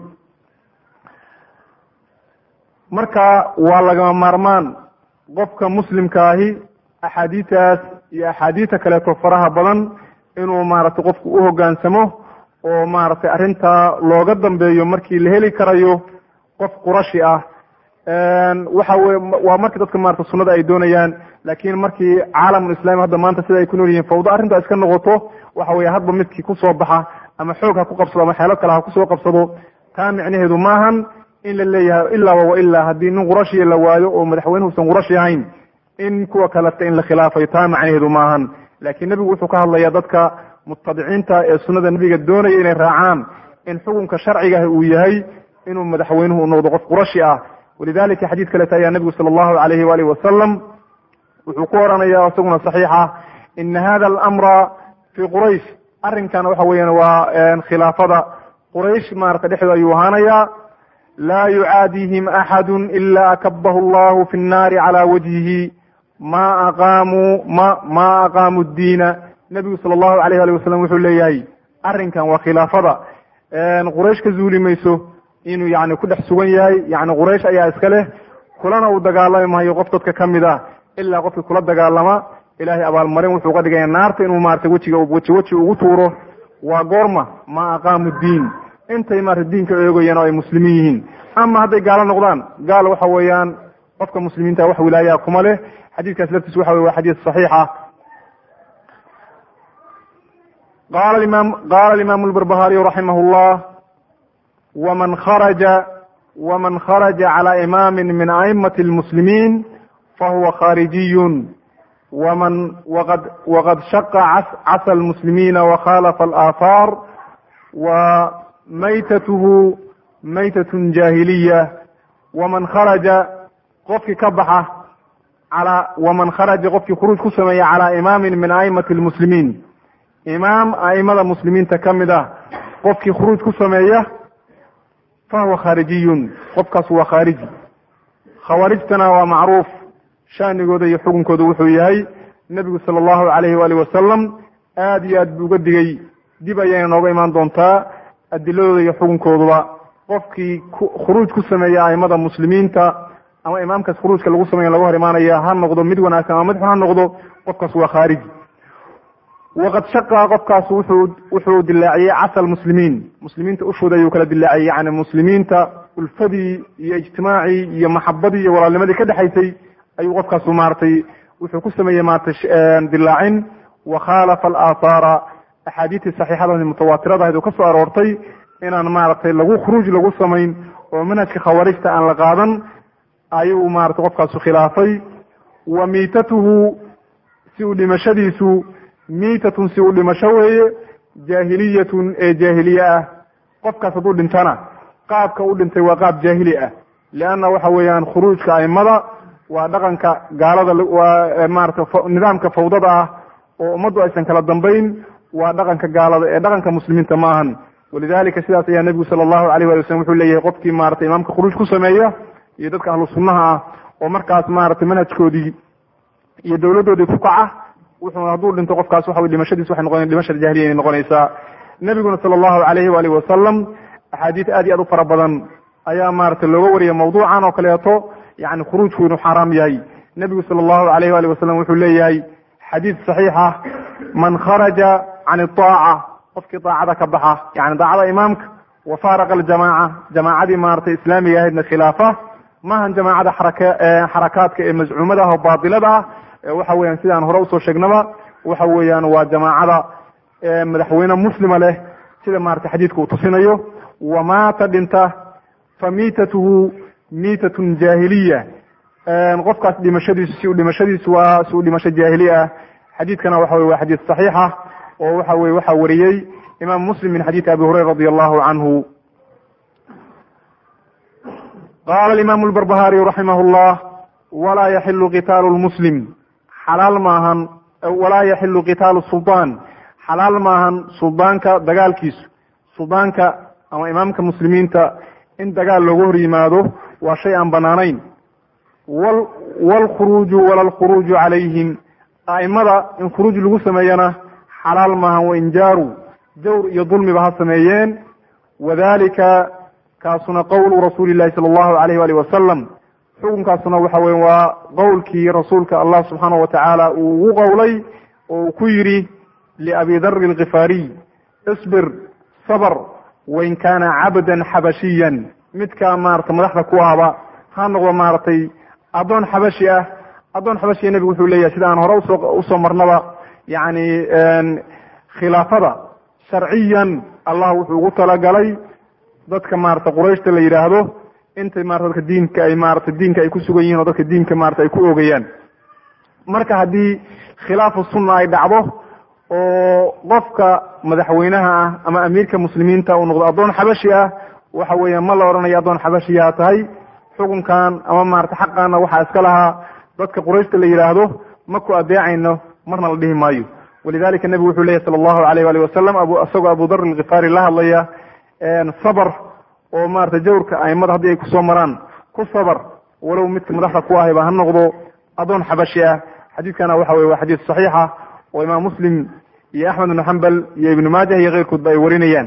marka waa lagama maarmaan qofka muslimkaahi axaadiitaas iyo axaadiita kaleeto faraha badan inuu maaragtay qofku u hogaansamo oo maaragtay arrintaa looga dambeeyo markii la heli karayo qof qurashi ah waxa weye waa markii dadka maarata sunada ay doonayaan laakiin markii caalamul islami hadda maanta sida ay ku nool yihiin fawdo arrintaa iska noqoto waxa weye hadba midkii kusoo baxa ama xoog ha ku qabsado ama xeelo kale ha kusoo qabsado taa micnaheedu maahan in la leeyahay ilaa wa ilaa haddii nin qurashiya la waayo oo madaxweynuhuusan qurashi ahayn in kuwa kaleta in la khilaafayo taa macnaheedu maahan laakiin nebigu wuxuu ka hadlayaa dadka mutabiciinta ee sunada nebiga doonaya inay raacaan in xukunka sharcigaah uu yahay inuu madaxweynuhu u noqdo qof qurashi ah walidalika xadiid kaleta ayaa nebigu sala allahu alayhi waalihi wasalam wuxuu ku oranaya isaguna saxiixa ina hada alamra fi quraysh arrinkan waxa weeyaan waa khilaafada quraysh maarata dhexdooda ayuu ahaanayaa laa yucaadihim axadu ila akabahu allahu fi nnaari cala wajhihi ma aqaamuu ma ma aqaamuu diina nebigu sala allahu alayh ali wasalam wuxuu leeyahay arrinkan waa khilaafada quraysh ka zuuli mayso inuu yani ku dhex sugan yahay yani quraysh ayaa iska leh kulana uu dagaalami maayo qof dadka ka mid ah ilaa qofkii kula dagaalama ilahay abaalmarin wuxuu uga dhigaya naarta inuu maarata wejiga weji weji ugu tuuro waa goorma ma aqaamu diin intay maarata diinka eegayaan oo ay muslimiin yihiin ama hadday gaalo noqdaan gaal waxa weeyaan qofka muslimiinta wax wilaayaa kuma leh xadiidkaas laftiis waxa wey waa xadiid saxiixa qala imam qala alimamu lbarbahariyu raximah llah wman kharaja wman kharaja cala imami min aimati lmuslimiin fahuwa kharijiyun wman waqad waqad shaqa casa lmuslimiina wakhalafa alaahaar wa maytatuhu maytatun jahiliya waman kharaja qofkii ka baxa ala waman kharaja qofkii khuruuj ku sameeya cala imaamin min aimati lmuslimiin imaam aimada muslimiinta ka mid ah qofkii khuruuj ku sameeya fahuwa khaarijiyun qofkaas waa khaariji khawaarijtana waa macruuf shaanigooda iyo xukunkooda wuxuu yahay nebigu sala allahu alayhi waalihi wasalam aada iyo aad buu uga digay dib ayayna nooga imaan doontaa adiladooda iyo xukunkooduba qofkii khuruuj ku sameeya aimada muslimiinta ama imaamkaas khuruujka lagu sameeya laga hor imaanaya ha noqdo mid wanaagsan ama mid xun ha noqdo qofkaas waa khaariji waqad shaqa qofkaas wuxuu wuxuu dilaaciyey casal muslimiin muslimiinta ushooda ayuu kala dilaaciyey yani muslimiinta ulfadii iyo ijtimaacii iyo maxabadii iyo walaalnimadii ka dhexaysay ayuu qofkaasu maaragtay wuxuu ku sameeyey maaragtay dilaacin wakhaalafa alaahaara axaadiistii saxiixada mutawaatirada ahayd oo ka soo aroortay inaan maaragtay lagu khuruuj lagu samayn oo manhajka khawaarijta aan la qaadan ayuu maratay qofkaasu khilaafay wa miitatuhu si uu dhimashadiisu miitatun si uu dhimasho weeye jaahiliyatun ee jaahiliye ah qofkaas hadduu dhintana qaabka u dhintay waa qaab jaahili ah lianna waxa weeyaan khuruujka aimada waa dhaqanka gaalada waa maarata nidaamka fawdada ah oo ummaddu aysan kala dambayn waa dhaqanka gaalada ee dhaqanka muslimiinta ma ahan walidalika sidaas ayaa nebigu sala allahu alayh wali waslm wuxuu leeyahay qofkii maratay imaamka khuruuj ku sameeya iyo dadka ahlu sunnaha ah oo markaas maratay manhajkoodii iyo dowladdoodii ku kaca wuxuu hadduu dhinto qofkaas waxa dhimashadiis waxay noqon dhimashada jahiliya inay noqonaysaa nebiguna sala allahu alayhi waalihi wasalam axaadiis aad iyo aad u fara badan ayaa maratay looga wariyay mawduucan oo kaleeto yani khuruujku inuu xaaraam yahay nebigu sala allahu alayh waali wasalam wuxuu leeyahay xadiis saxiixa man kharaja can iaaca qofkii daacada ka baxa yani daacada imaamka wa faaraqa aljamaaca jamaacadii maratay islaamiga ahaydna khilaafa maahan jamaacada xaraka xarakaadka ee mazcuumada ah oo baatilada ah waxa weeyaan sidaan hore usoo sheegnaba waxa weeyaan waa jamaacada madaxweyne muslima leh sida maratay xadiidka uu tusinayo wamaata dhinta fa miitatuhu miitatun jaahiliya qofkaas dhimashadiisu si uu dhimashadiisu waa si uu dhimasho jaahili ah xadiidkana waxa wey waa xadiis saxiixa oo waxa weye waxaa wariyey imaam muslim min xadiidi abi hurayra radi allahu canhu qala imaamu lbarbahariy raximah llah walaa yaxilu qitaalu lmuslim xalaal maahan walaa yaxilu qitaalu suldaan xalaal maahan suldaanka dagaalkiisu suldaanka ama imaamka muslimiinta in dagaal looga hor yimaado waa shay aan banaanayn wlkhuruuju wala lkhuruuju calayhim a'imada in khuruuj lagu sameeyana xalaal maahan wainjaaru jawr iyo dulmiba ha sameeyeen wadalika kaasuna qowlu rasuuli llahi sala allahu alayh waalih wasalam xukunkaasuna waxa weye waa qowlkii rasuulka allah subxaana wa tacaala uu ugu qowlay oo uu ku yidhi liabi dari alkifaariy isbir sabr wain kaana cabdan xabashiyan midkaa maarata madaxda ku ahba ha noqdo maaragtay addoon xabashi ah addoon xabashiya nebigu wuxuu leeyahay sida aan hore usoo usoo marnaba yani khilaafada sharciyan allah wuxuu ugu talagalay dadka maarata qurayshta la yidhaahdo intay marata dadka diinka ay maarata diinka ay ku sugan yihin oo dadka diinka maarata ay ku oogayaan marka haddii khilaafu sunna ay dhacdo oo qofka madaxweynaha ah ama amiirka muslimiinta uu noqdo addoon xabashi ah waxa weeya ma la odhanayo addoon xabashiyaa tahay xukunkan ama maarata xaqaana waxaa iska lahaa dadka qurayshta la yidhaahdo ma ku adeecayno marna la dhihi maayo walidalika nebigu wuxuu leyahy sala allahu alayh waalih wasalam isagoo abu dar alkifaari la hadlaya sabr oo maarata jawrka aimada haddii ay kusoo maraan ku sabr walow midka madaxda ku ahayba ha noqdo addoon xabashi ah xadiidkana waxa weye waa xadiis saxiixa oo imaam muslim iyo axmed ibnu xambal iyo ibnu maajah iyo keyrkoodba ay warinayaan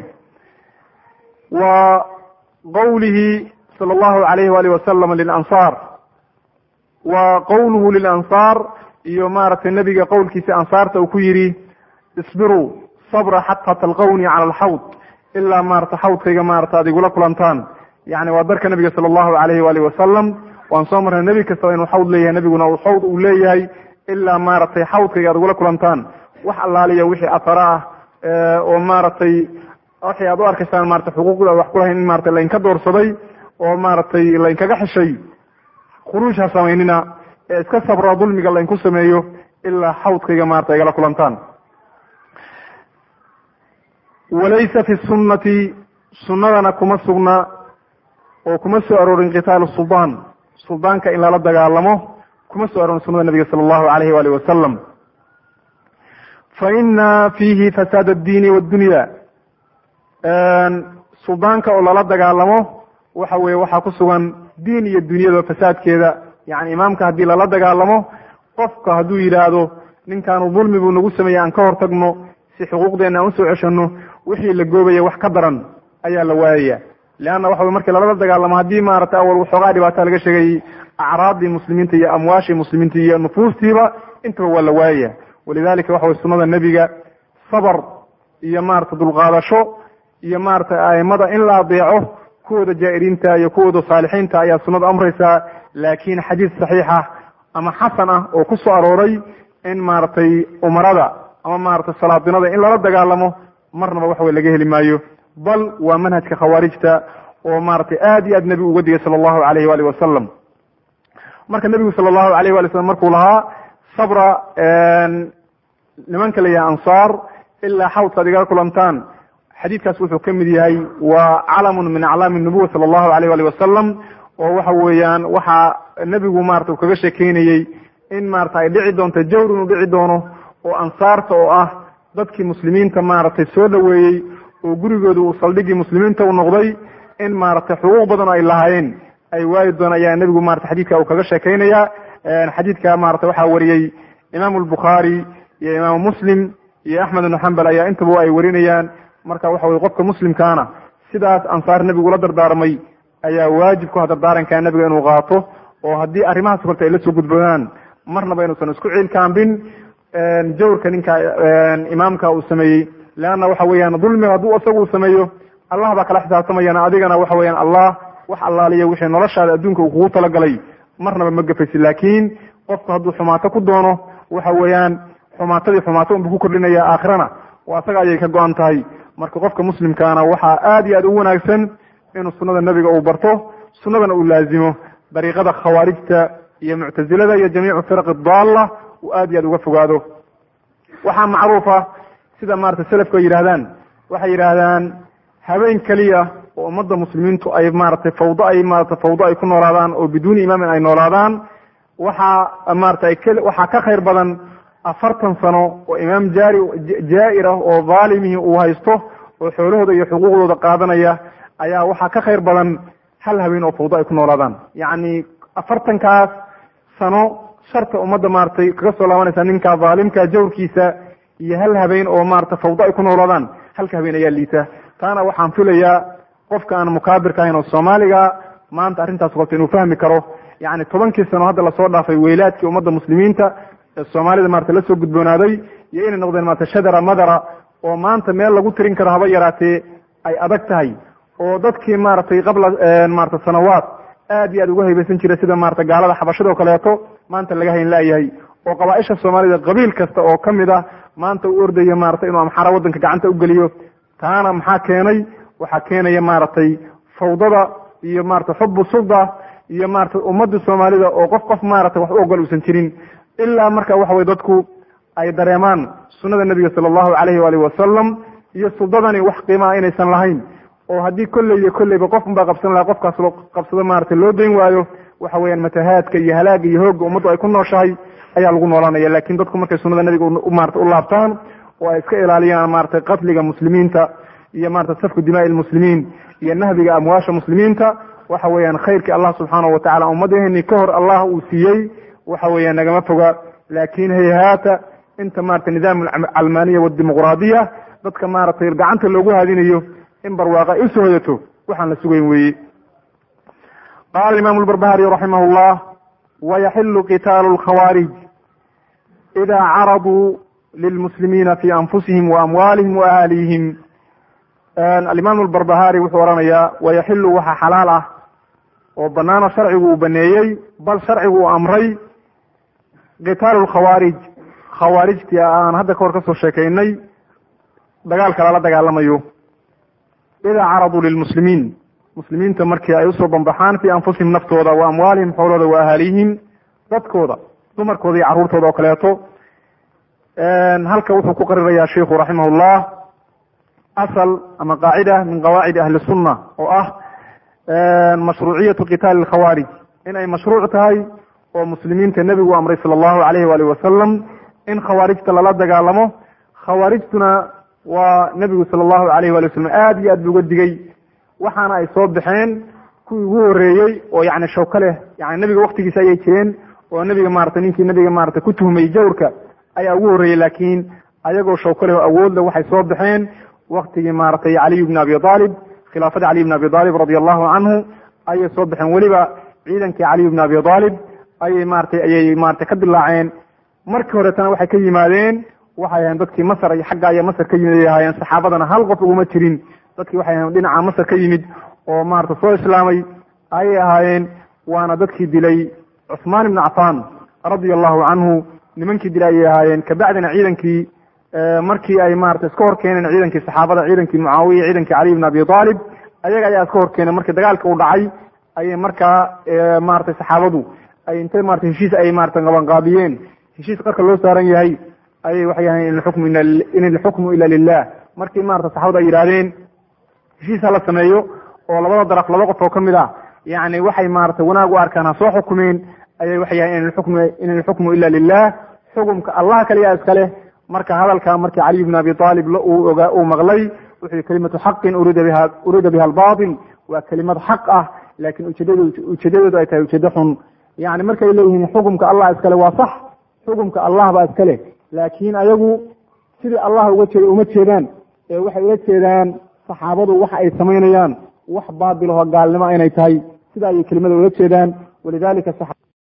wa qowlihi sala allahu alayh waalih wasalam lilansaar wa qowluhu lilansaar iyo maaragtay nebiga qowlkiisa ansaarta uu ku yidhi isbiruu sabra xataa talqawnii cala alxawd ilaa maarata xawdkayga maarata ad igula kulantaan yani waa darka nebiga sala allahu alayhi waalih wasalam waan soo marnay nebi kastaba inuu xawd leeyahay nebiguna uu xawd uu leeyahay ilaa maaragtay xawdkayga ad igula kulantaan wax allaaliya wixii athara ah oo maaragtay waxay aad u arkaysaan marata xuquuqda wax kulahayn in marata lainka doorsaday oo maaragtay lainkaga xishay khuruuj ha samaynina ee iska sabra dulmiga lainku sameeyo ilaa xawdkayga maarata igala kulantaan walaysa fi sunnati sunnadana kuma sugna oo kuma soo aroorin qitaalu suldaan suldaanka in lala dagaalamo kuma soo aroorin sunnada nabiga sala allahu alayhi waalih wasalam fa ina fiihi fasaad addiini waddunya suldaanka oo lala dagaalamo waxa weye waxaa ku sugan diin iyo dunyada fasaadkeeda yani imaamka haddii lala dagaalamo qofka hadduu yidhaahdo ninkaanu dulmi buu nagu sameeyey aan ka hortagno si xuquuqdeena aan usoo ceshano wixii la goobaya wax ka daran ayaa la waayaya leanna waxa wey markii lalala dagaalamo haddii maarata awal waxoogaa dhibaata laga sheegay acraadii muslimiinta iyo amwaashii muslimiinta iyo nufuustiiba intaba waa la waayaya walidalika waxa wey sunnada nebiga sabr iyo maarata dulqaadasho iyo maarata aimada in la adeeco kuwooda jaa'iriinta iyo kuwooda saalixiinta ayaa sunnadu amraysaa laakin xadiis saxiixa ama xasan ah oo ku soo arooray in maaragtay umarada ama maarata salaadinada in lala dagaalamo marnaba waxa wey laga heli maayo bal waa manhajka khawaarijta oo maaragtay aad iyo aad nebigu uga digay sala allahu alayh waalih wasalam marka nebigu sala allahu alayh wali slam markuu lahaa sabra nimanka la yahay ansaar ilaa xawdka ad igala kulantaan xadiidkaas wuxuu ka mid yahay waa calamun min aclaami nubuwa sala allahu alayh ali wasalam oo waxa weeyaan waxaa nebigu marata uu kaga sheekeynayey in maarata ay dhici doonto jawr inuu dhici doono oo ansaarta oo ah dadkii muslimiinta maaragtay soo dhoweeyey oo gurigooda uu saldhigii muslimiinta u noqday in maaragtay xuquuq badan ay lahaayeen ay waayi doon ayaa nebigu marata xadiidka uu kaga sheekeynaya xadiidka maarata waxaa wariyey imaamu albukhaari iyo imaamu muslim iyo axmed ibnu xambal ayaa intaba ay warinayaan marka waxa weye qofka muslimkaana sidaas ansaar nebigu la dardaarmay ayaa waajib ku ha dardaarankaa nebiga inuu qaato oo haddii arrimahaas korta ay la soo gudboodaan marnaba inuusan isku ciilkaambin jawrka ninka imaamka uu sameeyey leanna waxa weeyaan dulmiga hadduu isagu uu sameeyo allah baa kala xisaabtamayana adigana waxa weeyaan allah wax allaaliya wixii noloshaada adduunka uu kugu talagalay marnaba ma gafaysi laakiin qofku hadduu xumaato ku doono waxa weeyaan xumaatadii xumaato unbu ku kordhinaya aakhirana waa isaga ayay ka go-an tahay marka qofka muslimkaana waxaa aad iyo aad u wanaagsan inuu sunada nebiga uu barto sunnadana uu laazimo dariiqada khawaarijta iyo muctazilada iyo jamiicu firaqi daalla uu aad iyo aad uga fogaado waxaa macruufa sida maarata selafku ay yidhahdaan waxay yidhaahdaan habeen keliya oo ummadda muslimiintu ay maaragtay fawdo ay maarata fawdo ay ku noolaadaan oo biduuni imaamin ay noolaadaan waxaa maarata ay waxaa ka khayr badan afartan sano oo imaam jaari jaa-ir ah oo dhaalimihii uu haysto oo xoolahooda iyo xuquuqdooda qaadanaya ayaa waxaa ka khayr badan hal habeen oo fawdo ay ku noolaadaan yacni afartankaas sano sharta ummadda maaragtay kaga soo laabanaysa ninka dhaalimka jawrkiisa iyo hal habeen oo maarata fawdo ay ku noolaadaan halka habeen ayaa liita taana waxaan filayaa qofka aan mukaabirka ahayn oo soomaaliga maanta arrintaas qabto inuu fahmi karo yacni tobankii sano hadda lasoo dhaafay weylaadkii ummadda muslimiinta ee soomaalida maarata la soo gudboonaaday iyo inay noqdeen maarata shadara madara oo maanta meel lagu tirin karo haba yaraatee ay adag tahay oo dadkii maaragtay qabla maarata sanawaad aad iyo aad uga haybaysan jiray sida maarata gaalada xabashada oo kaleeto maanta laga hayn laayahay oo qabaaisha soomaalida qabiil kasta oo ka mid ah maanta u ordaya maarata inuu amxara waddanka gacanta ugeliyo taana maxaa keenay waxaa keenaya maaragtay fawdada iyo maarata xubu sulda iyo maarata ummadda soomaalida oo qof qof maarata wax u ogol uusan jirin ilaa marka waxa weye dadku ay dareemaan sunnada nebiga sala allahu calayhi waalihi wasalam iyo suldadani wax qiimaa inaysan lahayn oo haddii kolley iyo kolleyba qof unbaa qabsan lahaa qofkaas loo qabsado maarata loo dayn waayo waxa weeyaan matahaadka iyo halaaga iyo hoogga ummaddu ay ku nooshahay ayaa lagu noolanaya lakin dadku markay sunnada nebiga maarata u laabtaan oo ay iska ilaaliyaan maarata qatliga muslimiinta iyo maarata safku dimaai lmuslimiin iyo nahbiga amwaasha muslimiinta waxa weeyaan khayrkii allah subxaanahu watacala ummadaheni ka hor allah uu siiyey waxa weeyaan nagama foga laakin hayhaata inta maarata nidaam alcalmaniya wadimuqraadiya dadka maaratay gacanta loogu haadinayo in barwaaqa ay usoo hoyato waxaan la sugayn weeye qala imam lbarbahariy raximah llah wayaxilu qitaalu lkhawaarij ida caraduu lilmuslimiina fi anfusihim waamwaalihim waahaalihim alimaam albarbahari wuxuu oranayaa wayaxilu waxa xalaal ah oo banaano sharcigu uu baneeyey bal sharcigu uu amray qitaalu lkhawaarij khawaarijtii aan hadda kahor kasoo sheekaynay dagaalka lala dagaalamayo idaa caraduu lilmuslimiin muslimiinta markii ay usoo banbaxaan fii anfusihim naftooda wa amwaalihim xoolooda wa ahaalihim dadkooda dumarkooda iyo carruurtooda oo kaleeto halka wuxuu ku qarirayaa sheikhu raximah llah asal ama qaacida min qawaacidi ahli sunna oo ah mashruuciyatu qitaali lkhawaarij in ay mashruuc tahay oo muslimiinta nebigu amray sala allahu alayhi waalihi wasalam in khawaarijta lala dagaalamo khawaarijtuna waa nebigu sala allahu alayh wali wasalam aad iyo aad bu uga digay waxaana ay soo baxeen kuwii ugu horeeyey oo yani shawka leh yani nebiga waktigiisa ayay jireen oo nebiga maarata ninkii nebiga maarata ku tuhmay jawrka ayaa ugu horreeyey laakiin ayagoo shawka leh oo awoodle waxay soo baxeen waktigii maaratay caliy bni abi aalib khilaafadii caliy bni abi aalib radia allahu canhu ayay soo baxeen weliba ciidankii caliy bni abi aalib ayay maaratay ayay maratay ka dilaaceen markii horetana waxay ka yimaadeen waxay ahayen dadkii masr iyo xagga aya masr ka yimid ay ahaayeen saxaabadana hal qof uguma jirin dadkii waxay ahayen dhinaca masr ka yimid oo maarata soo islaamay ayay ahaayeen waana dadkii dilay cusmaan ibni cafan radia allahu canhu nimankii dilay ayay ahaayeen kabacdina ciidankii markii ay maarata iska hor keeneen ciidankii saxaabada ciidankii mucaawiya ciidankii caliy bn abi aalib ayaga ayaa iska hor keeneen markii dagaalka uu dhacay ayay markaa maratay saxaabadu ay intay marata heshiis ay marata qabanqaabiyeen heshiis qarka loo saaran yahay ayay waxay yahayn in alxukmu in alxukmu ila lilah markii maarata saxaabada ay yidhahdeen heshiis ha la sameeyo oo labada daraf laba qof oo ka mid ah yani waxay maarata wanaag u arkaan ha soo xukumeen ayay waxay yahayn in alxukmu in alxukmu ila lilah xukumka allah kaliya iskale marka hadalka markii caliy bn abi aalib uu ogaa uu maqlay wuxuu kalimatu xaqin urida biha urida biha albaatil waa kelimad xaq ah laakiin ujeedad ujeedadoodu ay tahay ujeedo xun yani markay leeyihiin xukumka allah iskale waa sax xukumka allah baa iskale laakiin ayagu sidii allah uga jeeda uma jeedaan ee waxay ula jeedaan saxaabadu waxa ay samaynayaan wax baatil oo gaalnimo inay tahay sida ayay kelimada ula jeedaan walidalika